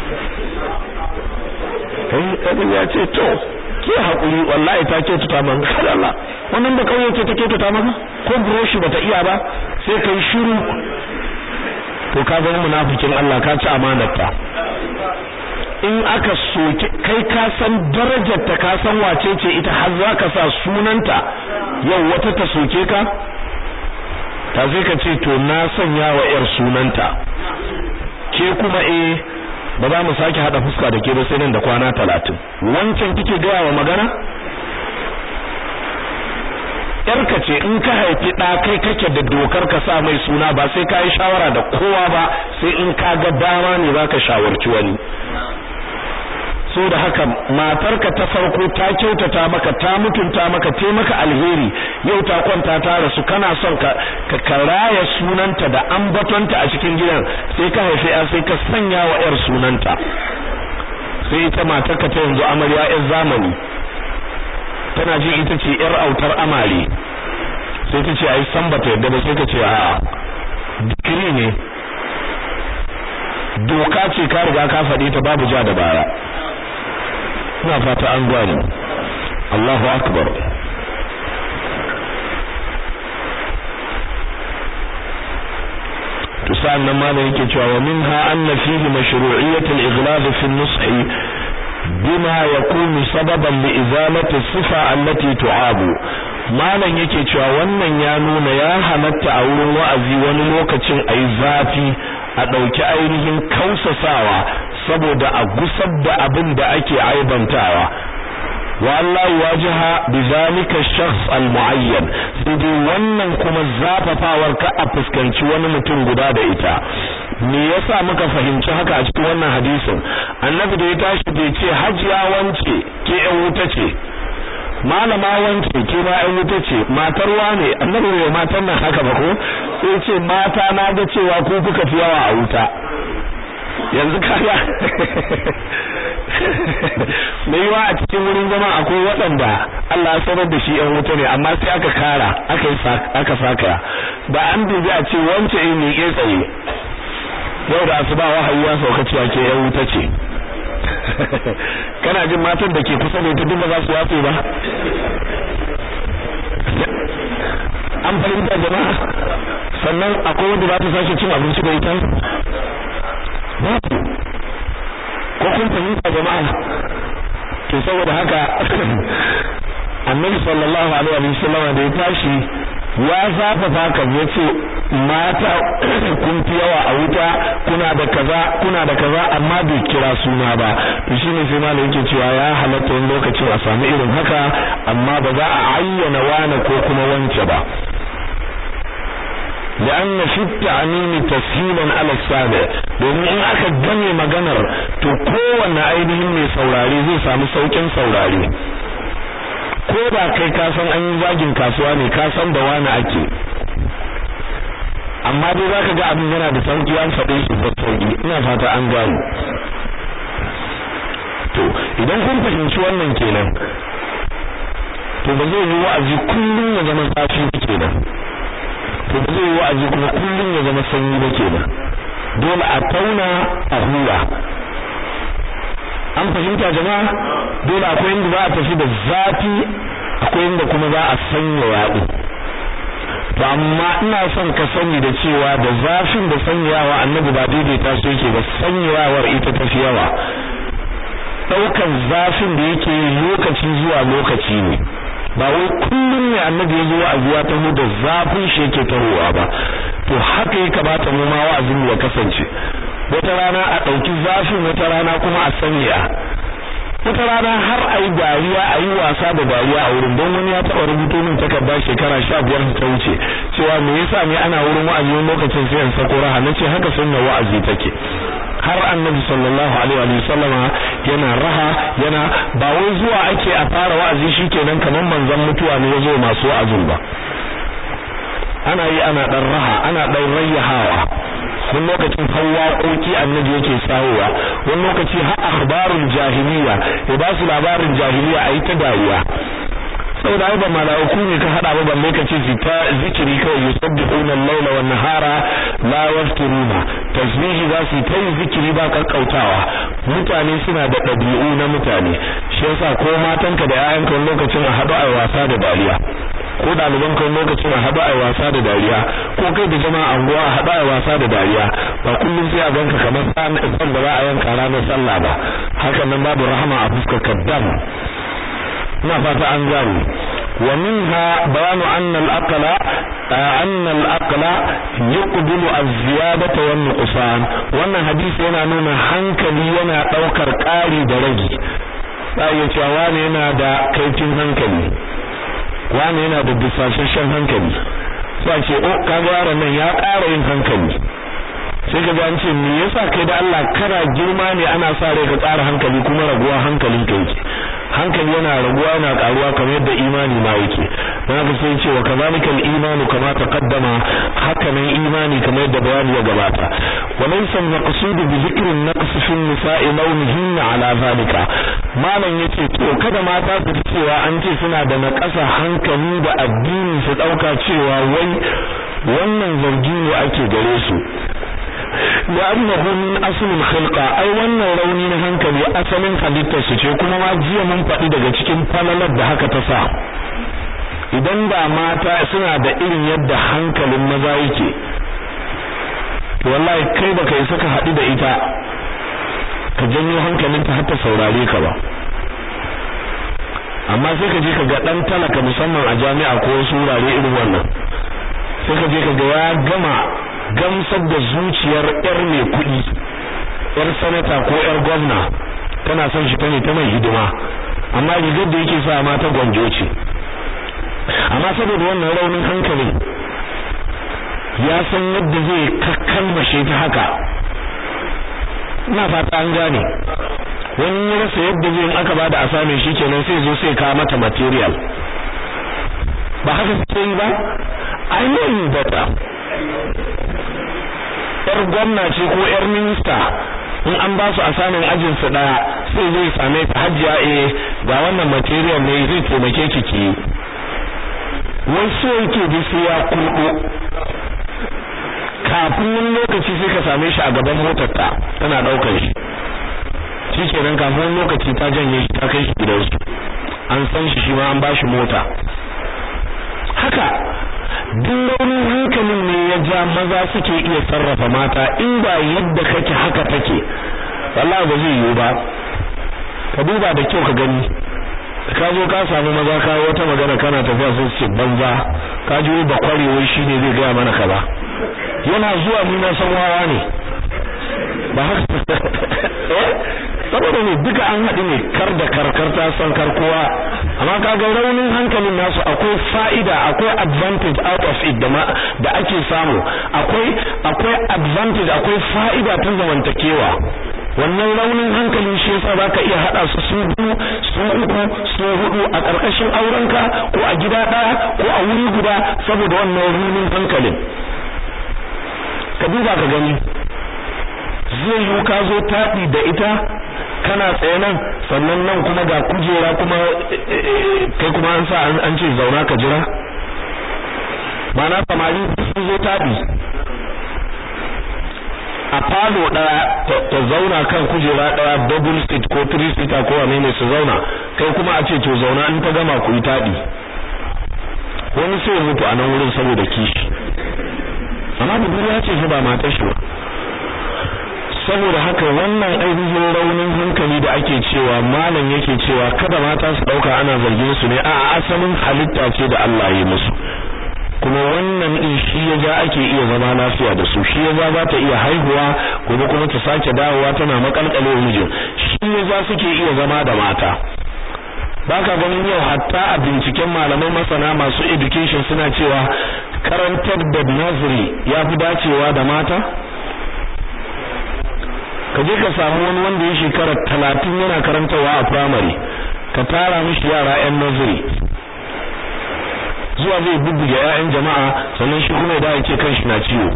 S1: kai kai ya ce to ke hakuri wallahi ta ce tuta man kada Allah wannan da kauye ce take tuta maka ko broshi bata iya ba sai kai shiru to ka zama munafikin Allah ka ci amanarta in aka soke kai ka san darajar ta ka san wace ce ita har zaka sa sunanta yau wata ta soke ka ta sai ka ce to na sanya wa yar sunanta ke kuma eh ba za mu sake hada fuska da ke ba sai nan da kwana talatin wancan kike gaya wa magana yarka ce in ka haifi ɗa kai kake da dokar ka sa mai suna ba sai ka yi shawara da kowa ba sai in ka ga dama ne za ka shawarci wani so da haka matarka ta farko ta kyautata maka ta mutunta maka ta maka alheri yau ta kwanta ta rasu kana son ka ka karaya sunanta da ambatonta a cikin gidan sai ka haife ya sai ka sanya wa yar sunanta sai ita matarka ta yanzu amarya yar zamani tana ji ita ce yar autar amare sai ta ce ai san bata yadda ba sai ka ce a'a dikiri ne doka ce ka riga ka faɗi ta babu ja da baya ina fata an gane Allahu akbar to sa'annan malam yake cewa wa minha anna fihi mashru'iyyat al-ighlab fi an-nush bima yakunu sababan li izalati sifa allati tu'abu malam yake cewa wannan ya nuna ya halatta a wurin wa'azi wani lokacin ayi zafi a ɗauki ainihin kausasawa saboda a gusar da abin da ake aibantawa wa Allah wajaha bizalika shakhs almuayyan sai dai wannan kuma zafafawar ka a fuskanci wani mutum guda da ita me yasa muka fahimci haka a cikin wannan hadisin annabi da ya tashi bai ce hajiya wance ke yan wuta ce malama wance ke ma yan wuta ce matar wane annabi bai matan nan haka ba ko sai ce mata na ga cewa ku kuka fi yawa a wuta yanzu kaya mai yiwa a cikin wurin zama akwai waɗanda Allah ya sanar da shi yan wuta ne amma sai aka kara aka aka saka da an dubi a ce wance eh ne ke tsaye yau da asuba wahayi ya sauka cewa ke yan wuta ce kana jin matan da ke kusa da ita duk ba za su yafe ba an fahimta jama'a sannan akwai wanda za ta sake cin abinci da ita babu ko kun fahimta jama'a to saboda haka annabi sallallahu alaihi wa sallam da ya tashi ya zafafa kan yace mata kun fi yawa a wuta kuna da kaza kuna da kaza amma bai kira suna ba to shine sai malam yake cewa ya halatta wani lokacin a samu irin haka amma ba za a ayyana wani ko kuma wance ba لأن في التعميم تسهيلا على السابع domin in aka gane maganar to kowanne ainihin mai saurare zai samu saukin saurare ko da kai ka san an yi zagin kasuwa ne ka san da wani ake amma dai zaka ga abin yana da sauki an faɗe shi da sauki ina fata an gano to idan kun fahimci wannan kenan to ba zai yi wa'azi kullum ya zama zafi kenan to ba zai wa'azi kuma kullun ya zama sanyi ba kenan dole a tauna a hura an fahimta jama'a dole akwai inda za a tafi da zafi akwai inda kuma za a sanya yaɗu to amma ina son ka sani da cewa da zafin da sanyawa annabi ba daidaita su yake ba sanyawar ita tafi yawa ɗaukan zafin da yake yi lokaci zuwa lokaci ne ba wai kullum ne annabi ya zo wa'azi ya taho da zafin shi yake tahowa ba to haka ya kamata mu ma wa'azin ya kasance wata rana a ɗauki zafin wata rana kuma a sanya wata rana har a yi dariya a yi wasa da dariya a wurin don wani ya taɓa rubuto min takarda shekara sha biyar ta wuce cewa me yasa ne ana wurin wa'azi wani lokacin sai in sako raha nace haka sunna wa'azi take har annabi sallallahu alaihi wa sallama yana raha yana ba wai zuwa ake a fara wa'azi shikenan kamar manzon mutuwa ne yazo masu wa'azin ba ana yi ana dan raha ana dan rayyahawa wani lokacin hawaƙoƙi annabi yake sawowa wani lokaci har akhbarul jahiliya ya ba su labarin jahiliya a yi ta dariya saboda ai ba malaiku ne ka hada ba balle ka ce ta zikiri kawai yusabbihuna al-laila wan nahara la yafturuna tasbihi za su ta yi zikiri ba kakkautawa mutane suna da ɗabi'u na mutane shi yasa ko matanka da 'ya'yanka wani lokacin a haɗu a wasa da dariya ko ɗaliban kan lokacin a haɗu a wasa da dariya ko kai da jama'a anguwa a haɗu a wasa da dariya ba kullum sai a ganka kamar san da za a yanka ranar sallah ba hakan nan babu rahama a fuskar kaddam ina fata an gano wa minha bayanu anna al-aqla anna al-aqla yuqbilu az-ziyadata wan nuqsan wannan hadisi yana nuna hankali yana daukar ƙari da rage sai ya ce wani yana da kaifin hankali wani yana da bisashen hankali sai ce oh kaga yaron nan ya ƙara yin hankali sai ka an ce me yasa kai da Allah kana girma ne ana sa rai ka tsara hankali kuma raguwa hankalin ka yake hankali yana raguwa yana karuwa kamar yadda imani ma yake dan haka sai ce wa kazalika al-imanu kama taqaddama haka nan imani kamar yadda bayani ya gabata wa laysa al-maqsud bi dhikri an-naqs fi an-nisa'i lawnihinna ala zalika malam yace to kada mata su cewa an ce suna da naƙasa hankali da addini su dauka cewa wai wannan zargi ne ake gare su لأنه من أصل الخلقة أي wannan rauni na hankali asalin halittar su ce kuma ma jiya mun faɗi daga cikin falalar da haka ta sa idan da mata suna da irin yadda hankalin maza yake wallahi kai baka yi saka haɗu da ita ka janyo hankalinta har ta saurare ka ba amma sai ka je ka ga dan talaka musamman a jami'a ko wasu wurare irin wannan sai ka je ka ga ya gama gamsar da zuciyar yar mai kuɗi yar sanata ko yar gwamna tana son shi ta ne ta mai hidima amma rigar da yake sa mata gwanjo ce amma saboda wannan raunin hankali ya san yadda zai kakkalmashe ta haka ina fata an gane wani ya rasa yadda zai aka bada asami shi kenan sai zo sai kawo mata material ba haka suke yi ba I know you better yar gwamna ce ko yar minista in an ba su asamin ajin su daya sai zai same ta hajjiya eh ga wannan material ne zai taimake ki ki wai so yake da sai ya kurdo kafin wani lokaci sai ka same shi a gaban motar ta tana daukar shi shikenan kafin wani lokaci ta janye shi ta kai shi gidansu an san shi shi ma an bashi mota haka duk launin hankalin ne ya ja maza suke iya sarrafa mata in ba yadda kake haka take wallahi ba zai yiwu ba ka duba da kyau ka gani ka zo ka samu maza ka wata magana kana tafiya sai ce banza ka ji ba kwarewar shi ne zai gaya mana kaza yana zuwa ni na san wawa ne ba haka saboda ne duka an haɗu ne kar da karkar ta san kar kowa amma kaga raunin hankalin nasu akwai fa'ida akwai advantage out of it da da ake samu akwai akwai advantage akwai fa'ida ta zamantakewa wannan raunin hankalin shi yasa zaka iya hada su su biyu su uku su hudu a karkashin aurenka ko a gida daya ko a wuri guda saboda wannan raunin hankalin ka duba ka gani zai yi ka zo taɗi da ita kana tsaye nan sannan nan kuma ga kujera kuma kai kuma an sa an ce zauna ka jira mana samari sun zo taɗi a falo ɗaya ta zauna kan kujera ɗaya double seat ko three seater ko wane ne su zauna kai kuma a ce to zauna in ta gama ku yi taɗi wani sai mutu a nan wurin saboda kishi amma budurwa ce shi ba matar shi ba saboda haka wannan ainihin raunin hankali da ake cewa malam yake cewa kada mata su dauka ana zargin su ne a asalin halitta ce da Allah ya musu kuma wannan din shi ya ja ake iya zama lafiya da su shi ya ja za ta iya haihuwa gobe kuma ta sake dawowa tana makalkale mijin shi ya ja suke iya zama da mata baka ganin yau hatta a binciken malamai masana masu education suna cewa karantar da nursery ya fi dacewa da mata ka je ka samu wani wanda ya shekara talatin yana karantawa a primary ka tara mishi yara yan nursery zuwa zai bubbuge 'ya'yan jama'a sannan shi kuma da yake kan shi na ciwo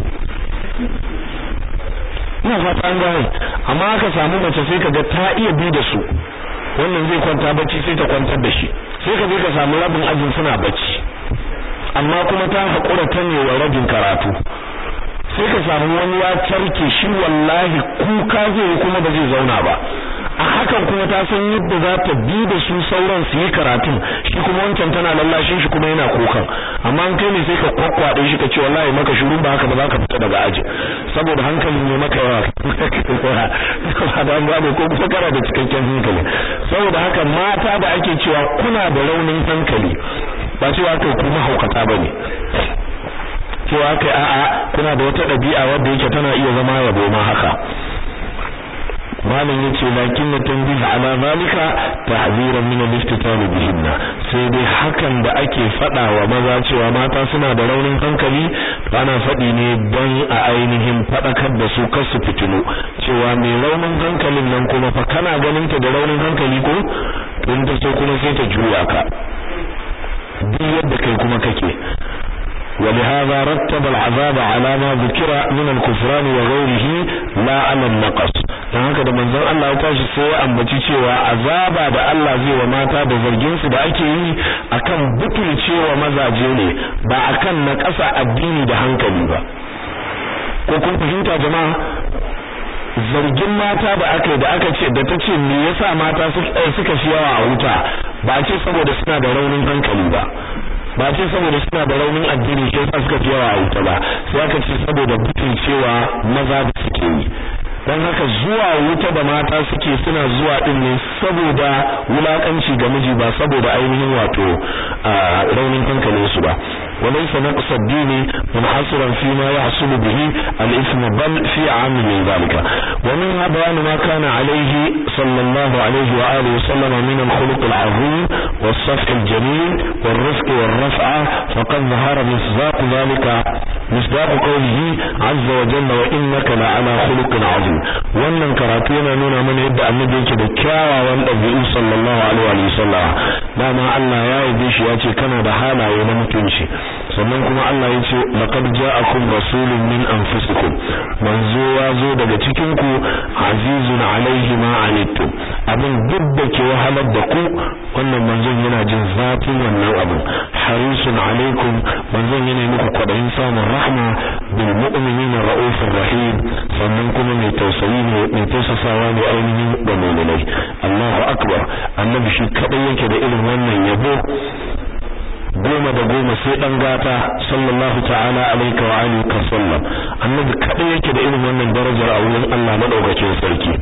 S1: ina fata an gane amma aka samu mace sai kaga ta iya bi da su wannan zai kwanta bacci sai ta kwantar da shi sai ka je ka samu rabin ajin suna bacci amma kuma ta haƙura ta ne wa rabin karatu sai ka samu wani ya tarke shi wallahi kuka zai kuma ba zai zauna ba a hakan kuma ta san yadda za ta bi da su sauran su yi karatun shi kuma wancan tana lallashin shi kuma yana kukan amma an kai ne sai ka kwakwade shi ka ce wallahi maka shiru ba haka ba za ka fita daga aji saboda hankalin ne maka yawa ba da an gane ko kuma kana da cikakken hankali saboda haka mata da ake cewa kuna da raunin hankali ba cewa kai kuma haukata bane cewa kai a'a kuna da wata ɗabi'a wadda yake tana iya zama yabo ma haka malam yace lakin na tanbih ala zalika tahziran min al-iftitar bihinna sai dai hakan da ake fada wa maza cewa mata suna da raunin hankali to ana fadi ne don a ainihin fadakar da su kar su fitinu cewa mai raunin hankalin nan kuma fa kana ganin ta da raunin hankali ko tun ta so kuma sai ta juya ka duk yadda kai kuma kake ولهذا رتب العذاب على ما ذكر من الكفران وغيره لا على النقص dan haka da manzon Allah ya tashi sai ya ambaci cewa azaba da Allah zai wa mata da zargin su da ake yi akan butulcewa mazaje ne ba akan na ƙasa addini da hankali ba ko kun fahimta jama'a zargin mata da aka da aka ce da tace me yasa mata suka fi yawa a wuta ba ce saboda suna da raunin hankali ba ba ce saboda suna da raunin addini shi yasa suka fi yawa a wuta ba sai aka ce saboda butulcewa maza da suke yi dan haka zuwa wuta da mata suke suna zuwa din ne saboda wulakanci ga miji ba saboda ainihin wato raunin hankalin su ba وليس نقص الدين منحصرا فيما يحصل به الإثم بل في عام من ذلك ومنها بيان ما كان عليه صلى الله عليه وآله وسلم من الخلق العظيم والصفح الجميل والرفق والرفعة فقد ظهر مصداق ذلك مصداق قوله عز وجل وإنك لعلى خلق عظيم wannan karatu yana nuna mana yadda annabi yake da kyawawan ɗabi'u sallallahu alaihi wa sallam dama Allah ya yabe shi ya ce kana da halaye na mutunci sannan kuma Allah ya ce laqad ja'akum rasulun min anfusikum manzo ya zo daga cikin ku azizun alaihi ma anittum abin duk da ke wahalar da ku wannan manzon yana jin zafin wannan abin harisun alaikum manzon yana muku kwadayin samun rahma bil mu'minina raufur rahim sannan kuma mai tausayi ne mai tausasawa ne ainihin ga mu'minai Allahu akbar annabi shi kadai yake da irin wannan yabo goma da goma sai dan gata sallallahu ta'ala alayka wa alihi ka sallam annabi kadai yake da irin wannan darajar a wurin Allah madaukakin sarki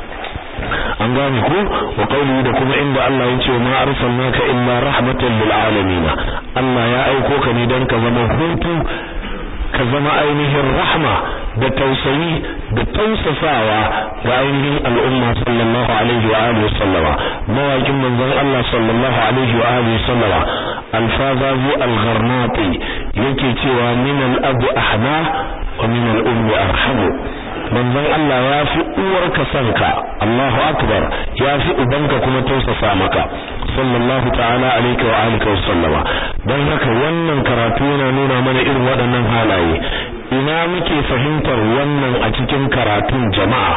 S1: an gane ko wa qawli da kuma inda Allah ya ce ma arsalnaka illa rahmatan lil alamin Allah ya aiko ka ne dan ka zama hutu ka zama ainihin rahma da tausayi da tausasawa ga ainihin al'umma sallallahu alaihi wa alihi sallama mawakin manzon Allah sallallahu alaihi wa alihi sallama alfazazi al-gharnati yake cewa min al-abi ahna wa min al-ummi arhamu manzon Allah ya fi uwarka sanka Allahu akbar ya fi ubanka kuma tausasa maka sallallahu ta'ala alaihi wa alihi wa sallama dan haka wannan karatu yana nuna mana irin waɗannan halaye ina muke fahimtar wannan a cikin karatun jama'a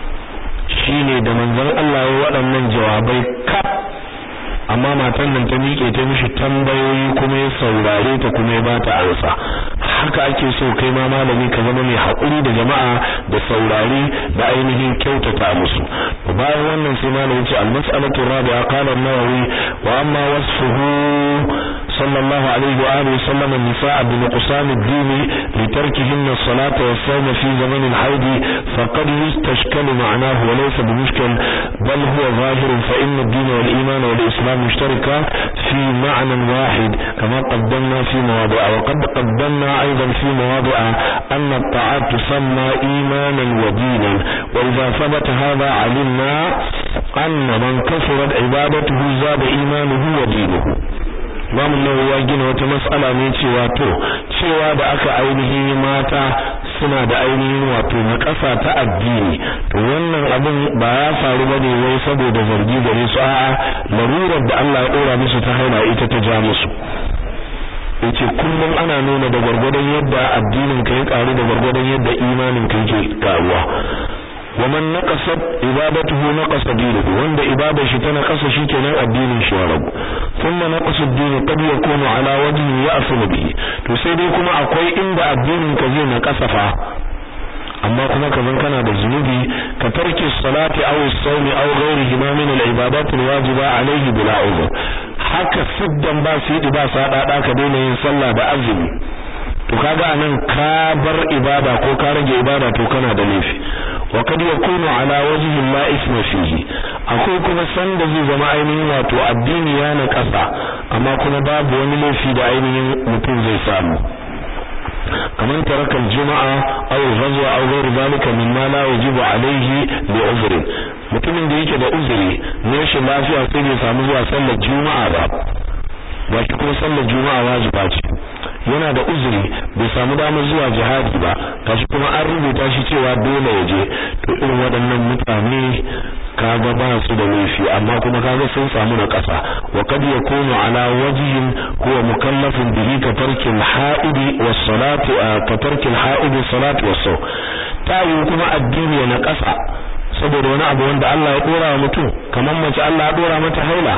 S1: shine da manzon Allah ya waɗannan jawabai ka amma matan nan ta miƙe ta mishi tambayoyi kuma ya saurare ta kuma ya bata ansa haka ake so kai ma malami ka zama mai haƙuri da jama'a da saurare da ainihin kyautata musu bayan wannan sai malami ce al-mas'alatu rabi'a qala an-nawawi wa amma wasfuhu sallallahu alaihi wa alihi sallam an-nisaa bi nuqsan ad-din li tarkihinna as-salata was-sawm fi zaman al-hayd faqad yustashkalu ma'nahu wa laysa bi mushkil bal huwa zahir fa inna ad-din wal-iman wal-islam مشتركة في معنى واحد كما قدمنا في مواضع وقد قدمنا أيضا في مواضع أن الطاعات تسمى إيمانا ودينا وإذا ثبت هذا علمنا أن من كثرت عبادته زاد إيمانه ودينه Imam Nawawi ya gina wata mas'ala ne cewa to cewa da aka ainihin mata suna da ainihin wato na ƙasa ta addini to wannan abin ba ya faru bane wai saboda zargi gare su a'a larurar da Allah ya dora musu ta haila ita ta ja musu yace kullum ana nuna da gwargwadon yadda addinin ka ya karu da gwargwadon yadda imanin ka yake karuwa ومن نقصت عبادته نقص دينه wanda ibadar shi tana kasa shikenan addinin shi ya rabu thumma naqas ad-din qad yakunu ala wajhi ya'sul bihi to sai dai kuma akwai inda addinin ka zai na kasafa amma kuma kaman kana da zunubi ka tarki salati aw as-sawmi aw ghayrihi ma min al-ibadat al-wajiba alayhi bila uzr haka siddan ba sidi ba sadada ka daina yin sallah da azumi to kaga anan ka bar ibada ko ka rage ibada to kana da laifi wa kad yakunu ala wajhi la isma fihi akwai kuma sanda zai zama ainihin wato addini ya na kasa amma kuma babu wani laifi da ainihin mutum zai samu kaman tarakal juma'a aw ghazwa aw ghayr zalika mimma la yajibu alayhi li uzri mutumin da yake da uzuri ne shi lafiya sai bai samu zuwa sallar juma'a ba ba shi kuma sallar juma'a wajiba ce yana da uzuri bai samu damar zuwa jihadi ba kashi kuma an rubuta shi cewa dole ya je to irin waɗannan mutane kaga ba su da laifi amma kuma kaga sun samu na ƙasa wa kad yakunu ala wajhin huwa mukallafun bihi ka tarkil ha'idi was salati ka tarkil ha'idi salati was saw tayi kuma addini na ƙasa saboda wani abu wanda Allah ya dora wa mutum kamar mace Allah ya dora mata haila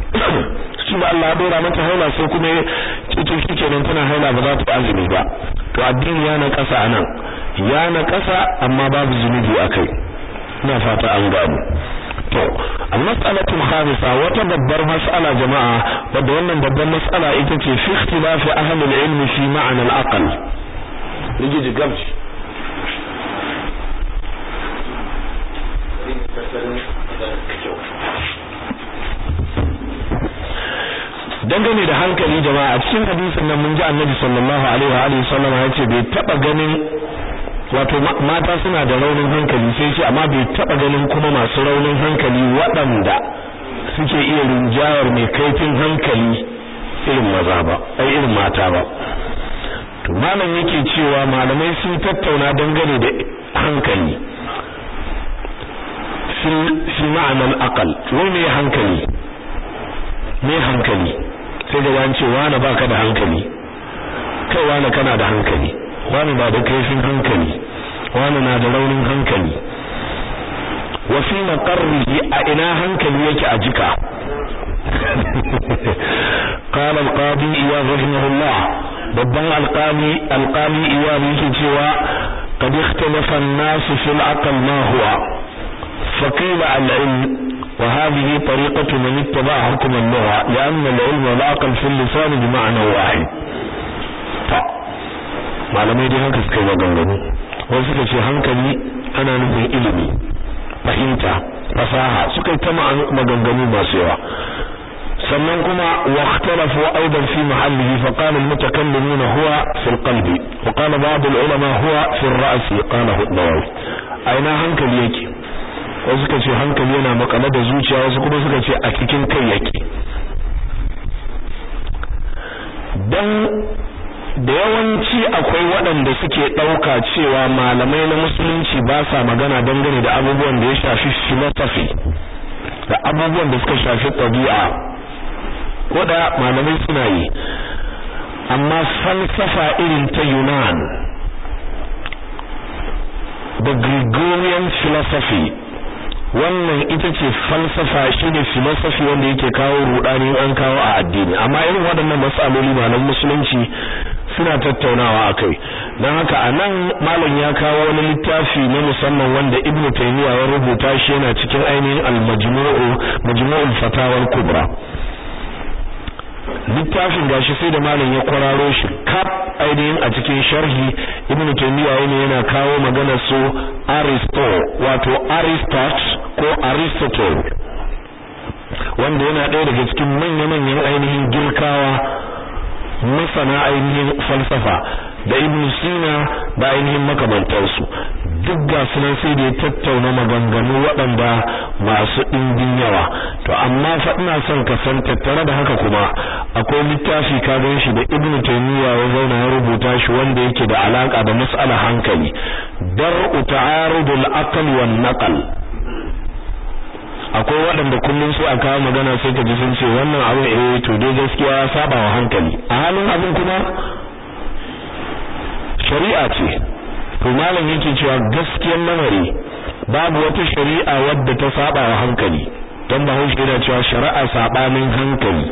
S1: shi da Allah ya dora mata haila sai kuma cikin shikenan tana haila ba za ta azumi ba to addini ya na kasa anan ya na kasa amma babu zunubi akai ina fata an gano to al-mas'alatu khamisa wata babbar mas'ala jama'a wadda wannan babbar mas'ala ita ce fi ikhtilafi ahli al-ilm fi ma'na al-aql niji gamshi dangane da hankali jama'a a cikin hadisin nan mun ji annabi sallallahu alaihi wa alihi sallam ya ce bai taba ganin wato mata suna da raunin hankali sai ce amma bai taba ganin kuma masu raunin hankali waɗanda suke iya rinjayar mai kaifin hankali irin maza ba ai irin mata ba to malam yake cewa malamai sun tattauna dangane da hankali fi ma'anar aqal wai me hankali me hankali sai da wani ce wani baka da hankali kai wani kana da hankali wani ba da kaifin hankali wani na da raunin hankali wa fi maqarrihi a ina hankali yake a jika قال القاضي إياد رحمه الله babban alƙali alƙali iyad yake cewa qad ikhtalafa an-nas fi al-aql ma huwa فقيل العلم وهذه طريقة من اتبع حكم اللغة لأن العلم والعقل في اللسان بمعنى واحد malamai dai haka suka yi maganganu wasu suka ce hankali ana nufin ilimi fahimta fasaha suka yi ta maganganu masu yawa sannan kuma واختلفوا ايضا في محله فقال المتكلمون هو في القلب وقال بعض العلماء هو في الراس قاله النووي aina hankali yake wasu suka ce hankali yana makale da zuciya wasu kuma suka ce a cikin kai yake dan da yawanci akwai waɗanda suke ɗauka cewa malamai na musulunci ba sa magana dangane da abubuwan da ya shafi philosophy da abubuwan da suka shafi ɗabi'a koda malamai suna yi amma falsafa irin ta Yunan da Gregorian philosophy wannan ita ce falsafa shine philosophy wanda yake kawo rudani an kawo a addini amma irin waɗannan matsaloli malam musulunci suna tattaunawa akai dan haka anan malam ya kawo wani littafi na musamman wanda Ibn Taymiyyah ya rubuta shi yana cikin ainihin al-Majmu'u Majmu'ul Fatawa al-Kubra littafin gashi sai da malam ya kwararo shi kaf ainihin a cikin sharhi ibnu taymiya ne yana kawo magana su aristo wato aristot ko aristotle wanda yana ɗaya daga cikin manya-manyan ainihin girkawa masana ainihin falsafa da ibn sina da ainihin makamantarsu duk ga sunan sai da ya tattauna maganganu waɗanda masu ɗimbin yawa to amma fa ina son ka san tattare da haka kuma akwai littafi ka gan shi da ibn taymiya ya zauna ya rubuta shi wanda yake da alaka da mas'alar hankali dar'u ta'arudul aql wan naql akwai waɗanda kullum su a kawo magana sai ka ji sun ce wannan abin eh to dai gaskiya ya saba wa hankali a halin abin kuma shari'a ce to malam yake cewa gaskiyar lamari babu wata shari'a wadda ta saba wa hankali don bahaushe yana cewa shari'a sabanin hankali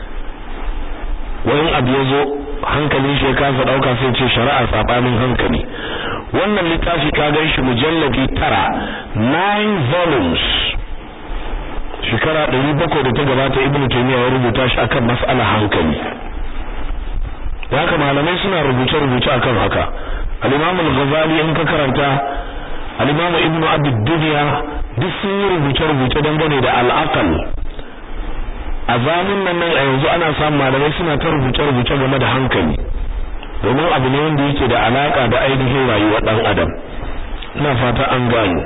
S1: wani abu ya zo hankalin shi ya kasa dauka sai ce shari'a sabanin hankali wannan littafi ka gan shi mujalladi tara nine volumes shekara ɗari bakwai da ta gabata ibnu taymiya ya rubuta shi akan mas'alar hankali haka malamai suna rubuce-rubuce akan haka al-imam al-ghazali in ka karanta al-imam ibnu abi dunya duk sun yi rubuce-rubuce dangane da al-aqal a zamun nan nan a yanzu ana samun malamai suna ta rubuce-rubuce game da hankali domin abu ne wanda yake da alaka da ainihin rayuwar dan adam ina fata an gano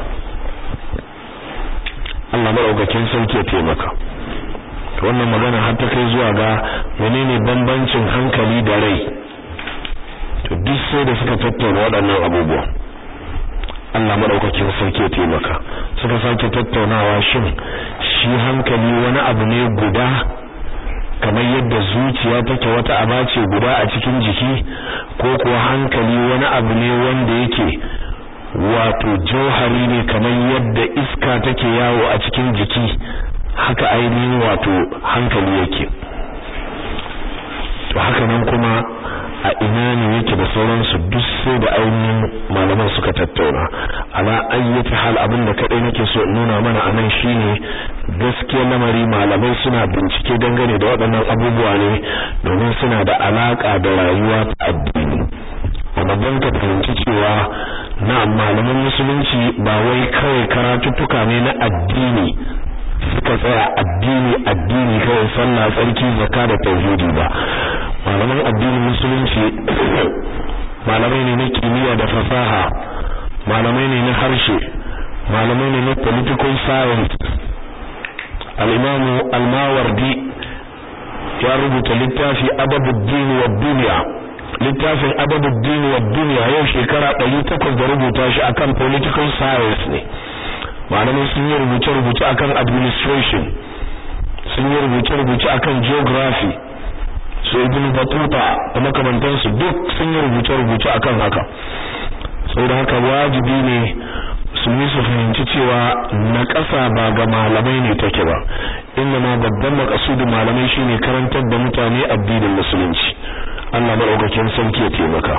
S1: Allah madaukakin sauke taimaka wannan magana har ta kai zuwa ga menene bambancin hankali da rai to duk sai da suka tattauna waɗannan abubuwa Allah madaukakin sarki taimaka suka sake tattaunawa shin shi hankali wani abu ne guda kamar yadda zuciya take wata aba ce guda a cikin jiki ko kuwa hankali wani abu ne wanda yake wato jauhari ne kamar yadda iska take yawo a cikin jiki haka ainihin wato hankali yake to haka nan kuma a ina ne yake da sauransu duk sai da ainihin malaman suka tattauna ala ayyati hal abin da kadai nake so in nuna mana anan shine gaskiyar lamari malamai suna bincike dangane da waɗannan abubuwa ne domin suna da alaka da rayuwa ta addini amma don ka fahimci cewa na malaman musulunci ba wai kawai karatuttuka ne na addini suka tsaya addini addini kawai sallah tsarki zakka da tauhidi ba malaman addinin musulunci malamai ne na kimiyya da fasaha malamai ne na harshe malamai ne na political science al-imamu al-mawardi ya rubuta littafi ababuddin wa duniya littafin ababuddin wa duniya yau shekara 800 da rubuta shi akan political science ne malamai sun yi rubuce-rubuce akan administration sun yi rubuce-rubuce akan geography su ibn batuta da makamantansu duk sun yi rubuce-rubuce akan haka saboda haka wajibi ne musulmi su fahimci cewa na ƙasa ba ga malamai ne take ba inda ma babban makasudin malamai shine karantar da mutane addinin musulunci Allah madaukakin sarki ya taimaka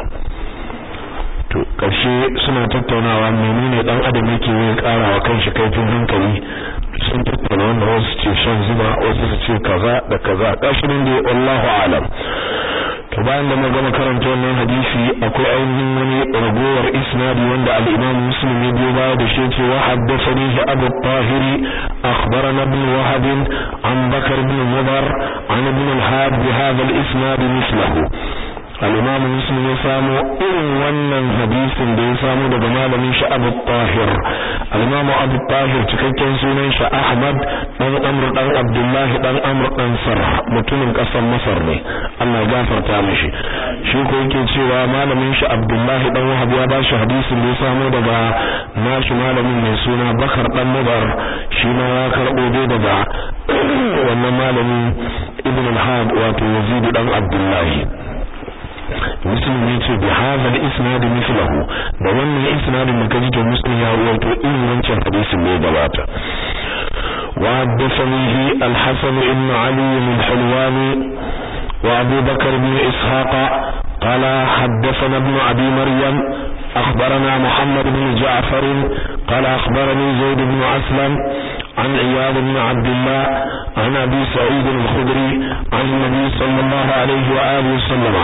S1: to karshe suna tattaunawa menene dan adam yake yin karawa kanshi kaifin hankali sun tattauna wannan wasu ce shan zuba wasu su ce kaza da kaza kashi ne dai wallahu alam to bayan da gama karanta wannan hadisi akwai ainihin wani ragowar isnadi wanda al-Imam Muslim ya biyo baya da shi ce wa haddathani Abu Tahiri akhbarana ibn Wahab an Bakar ibn Mudar an ibn al-Had bi hadha al-isnad mithluhu al-Imam Muslim ya samu irin wannan hadisin da ya samu daga malamin shi Abu Tahir al-Imam Abu Tahir cikakken sunan shi Ahmad dan Amr dan Abdullah dan Amr dan Sarh mutumin kasar Masar ne Allah ya gafarta mishi shi ko yake cewa malamin shi Abdullah dan Wahab ya ba shi hadisin da ya samu daga nashi malamin mai suna Bakar dan Mudar shi ma ya karbo dai daga wannan malamin Ibn al-Had wato Yazid dan Abdullah muslim ne ce bi hadha al-isnad mithluhu da wannan isnadin da kaji to muslim ya rawaito irin wancan hadisin ne gabata wa haddathani al-hasan ibn ali min hulwani wa abu bakr ibn ishaq قال حدثنا ابن أبي مريم أخبرنا محمد بن جعفر قال أخبرني زيد بن أسلم عن عياض بن عبد الله عن أبي سعيد الخدري عن النبي صلى الله عليه وآله وسلم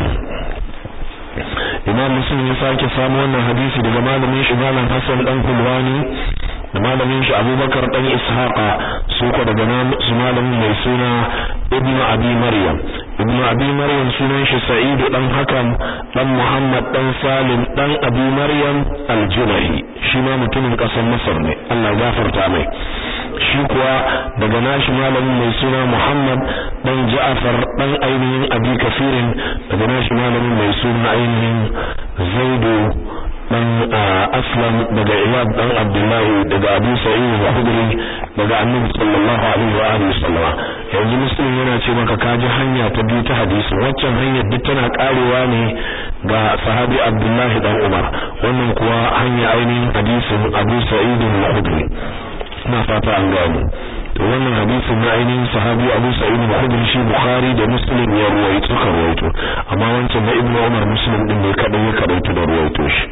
S1: imam muslim ya sake samu wannan hadisi daga malamin shi malam hasan dan kulwani da malamin shi abubakar dan ishaqa su ko daga su malamin mai suna ibn abi maryam ibn abi maryam sunan shi sa'id dan hakam dan muhammad dan salim dan abi maryam al-junahi shi ma mutumin kasar masar ne Allah gafarta mai shi kuwa daga nashi malamin mai suna Muhammad dan Ja'far dan ainihin Abi Kafirin daga nashi malamin mai suna ainihin Zaidu dan Aslam daga Iyad dan Abdullah daga Abu Sa'id al-Khudri daga Annabi sallallahu alaihi wa alihi sallama yanzu muslim yana ce maka kaji hanya ta biyu ta hadisi waccan hanyar duk tana karewa ne ga sahabi Abdullah dan Umar wannan kuwa hanya ainihin hadisin Abu Sa'id al-Khudri ina fata an gano to wannan hadisin na ainihin sahabi Abu Sa'id al-Khudri shi Bukhari da Muslim ya ruwaito suka ruwaito amma wancan na Ibn Umar Muslim din ne kadai ya kadaitu da ruwaito shi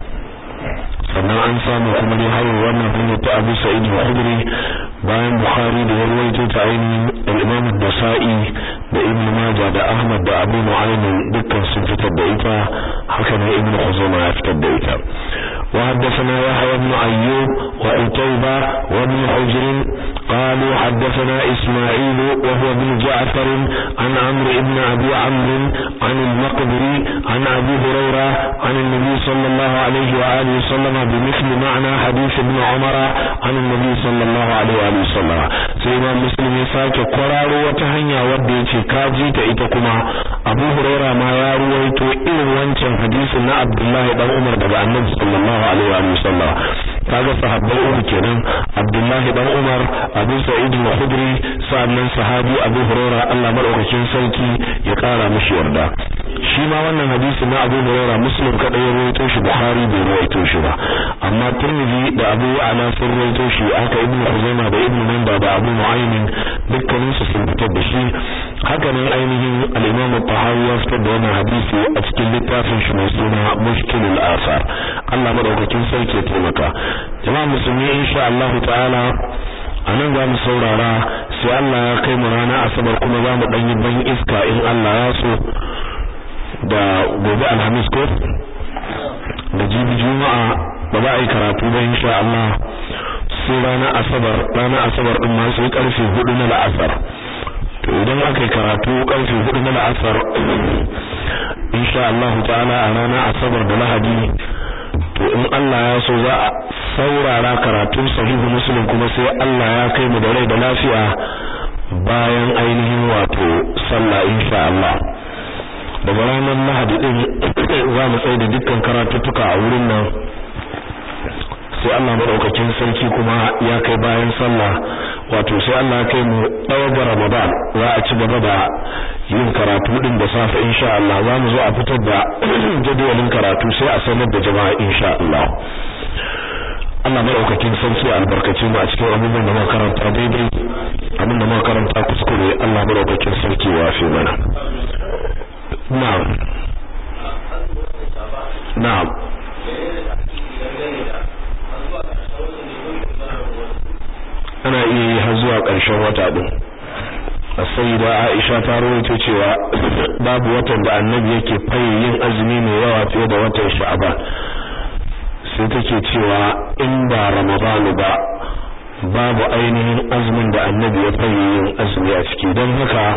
S1: sannan an samu kuma ne har wannan hanyar ta Abu Sa'id al-Khudri bayan Bukhari da ya ruwaito ta ainihin al-Imam an-Nasa'i da Ibn Majah da Ahmad da Abu Nu'aym dukkan sun fitar da ita haka ne Ibn Khuzaimah ya fitar da ita وحدثنا يحيى بن أيوب وعتيبة وابن حجر قالوا حدثنا إسماعيل وهو ابن جعفر عن عمرو بن أبي عمرو عن المقبري عن أبي هريرة عن النبي صلى الله عليه وآله وسلم بمثل معنى حديث ابن عمر عن النبي صلى الله عليه وآله وسلم سيما مسلم يساك قرار وتهنيا وديتي كاجي تأيتكما أبو هريرة ما يرويت إن وانشان حديث عبد الله بن عمر دقى النبي صلى الله alaihi wa sallam kaga sahabbai uku kenan Abdullah dan Umar Abu Sa'id al-Khudri sannan sahabi Abu Hurairah Allah madaukakin sarki ya kara mishi yarda shi ma wannan hadisi na Abu Hurairah Muslim kadai ya rawaito shi Bukhari bai rawaito shi ba amma Tirmidhi da Abu Ala sun rawaito shi haka Ibn Khuzaimah da Ibn Manda da Abu Nu'aym dukkanin su sun fitar da shi haka nan ainihin al-Imam Tahawi ya fitar da wannan hadisi a cikin littafin shi mai suna Mushkilul Asar Allah madaukakin sarki ya taimaka jama'a musulmi insha Allah ta'ala anan za mu saurara sai Allah ya kai mu rana asabar kuma za mu dan yi ban iska in Allah ya so da gobe alhamis ko da jibi juma'a ba za a yi karatu ba insha Allah sai ranar asabar ranar asabar din ma sai karfe 4 na la'asar to idan aka yi karatu karfe 4 na la'asar insha Allah ta'ala a ranar asabar da lahadi to in Allah ya so za a saurara karatun sahihu muslim kuma sai Allah ya kai mu da rai da lafiya bayan ainihin wato sallah insha Allah daga ranar lahadi din za mu tsaye da dukkan karatuttuka a wurin nan sai Allah madaukakin sarki kuma ya kai bayan sallah wato sai Allah kai mu ɗaya ga Ramadan za a ci gaba da yin karatu din da safe insha Allah za mu zo a fitar da jadawalin karatu sai a sanar da jama'a insha Allah Allah madaukakin sarki albarkace mu a cikin abubuwan da muka karanta daidai abin da muka karanta kuskure Allah madaukakin sarki ya fi mana na'am na'am ana iya yi har zuwa ƙarshen wata din sayyida Aisha ta rawaito cewa babu watan da annabi yake fayi yin azumi mai yawa fiye da watan Sha'ban sai take cewa in ba Ramadan ba babu ainihin azumin da annabi ya fayi yin azumi a ciki don haka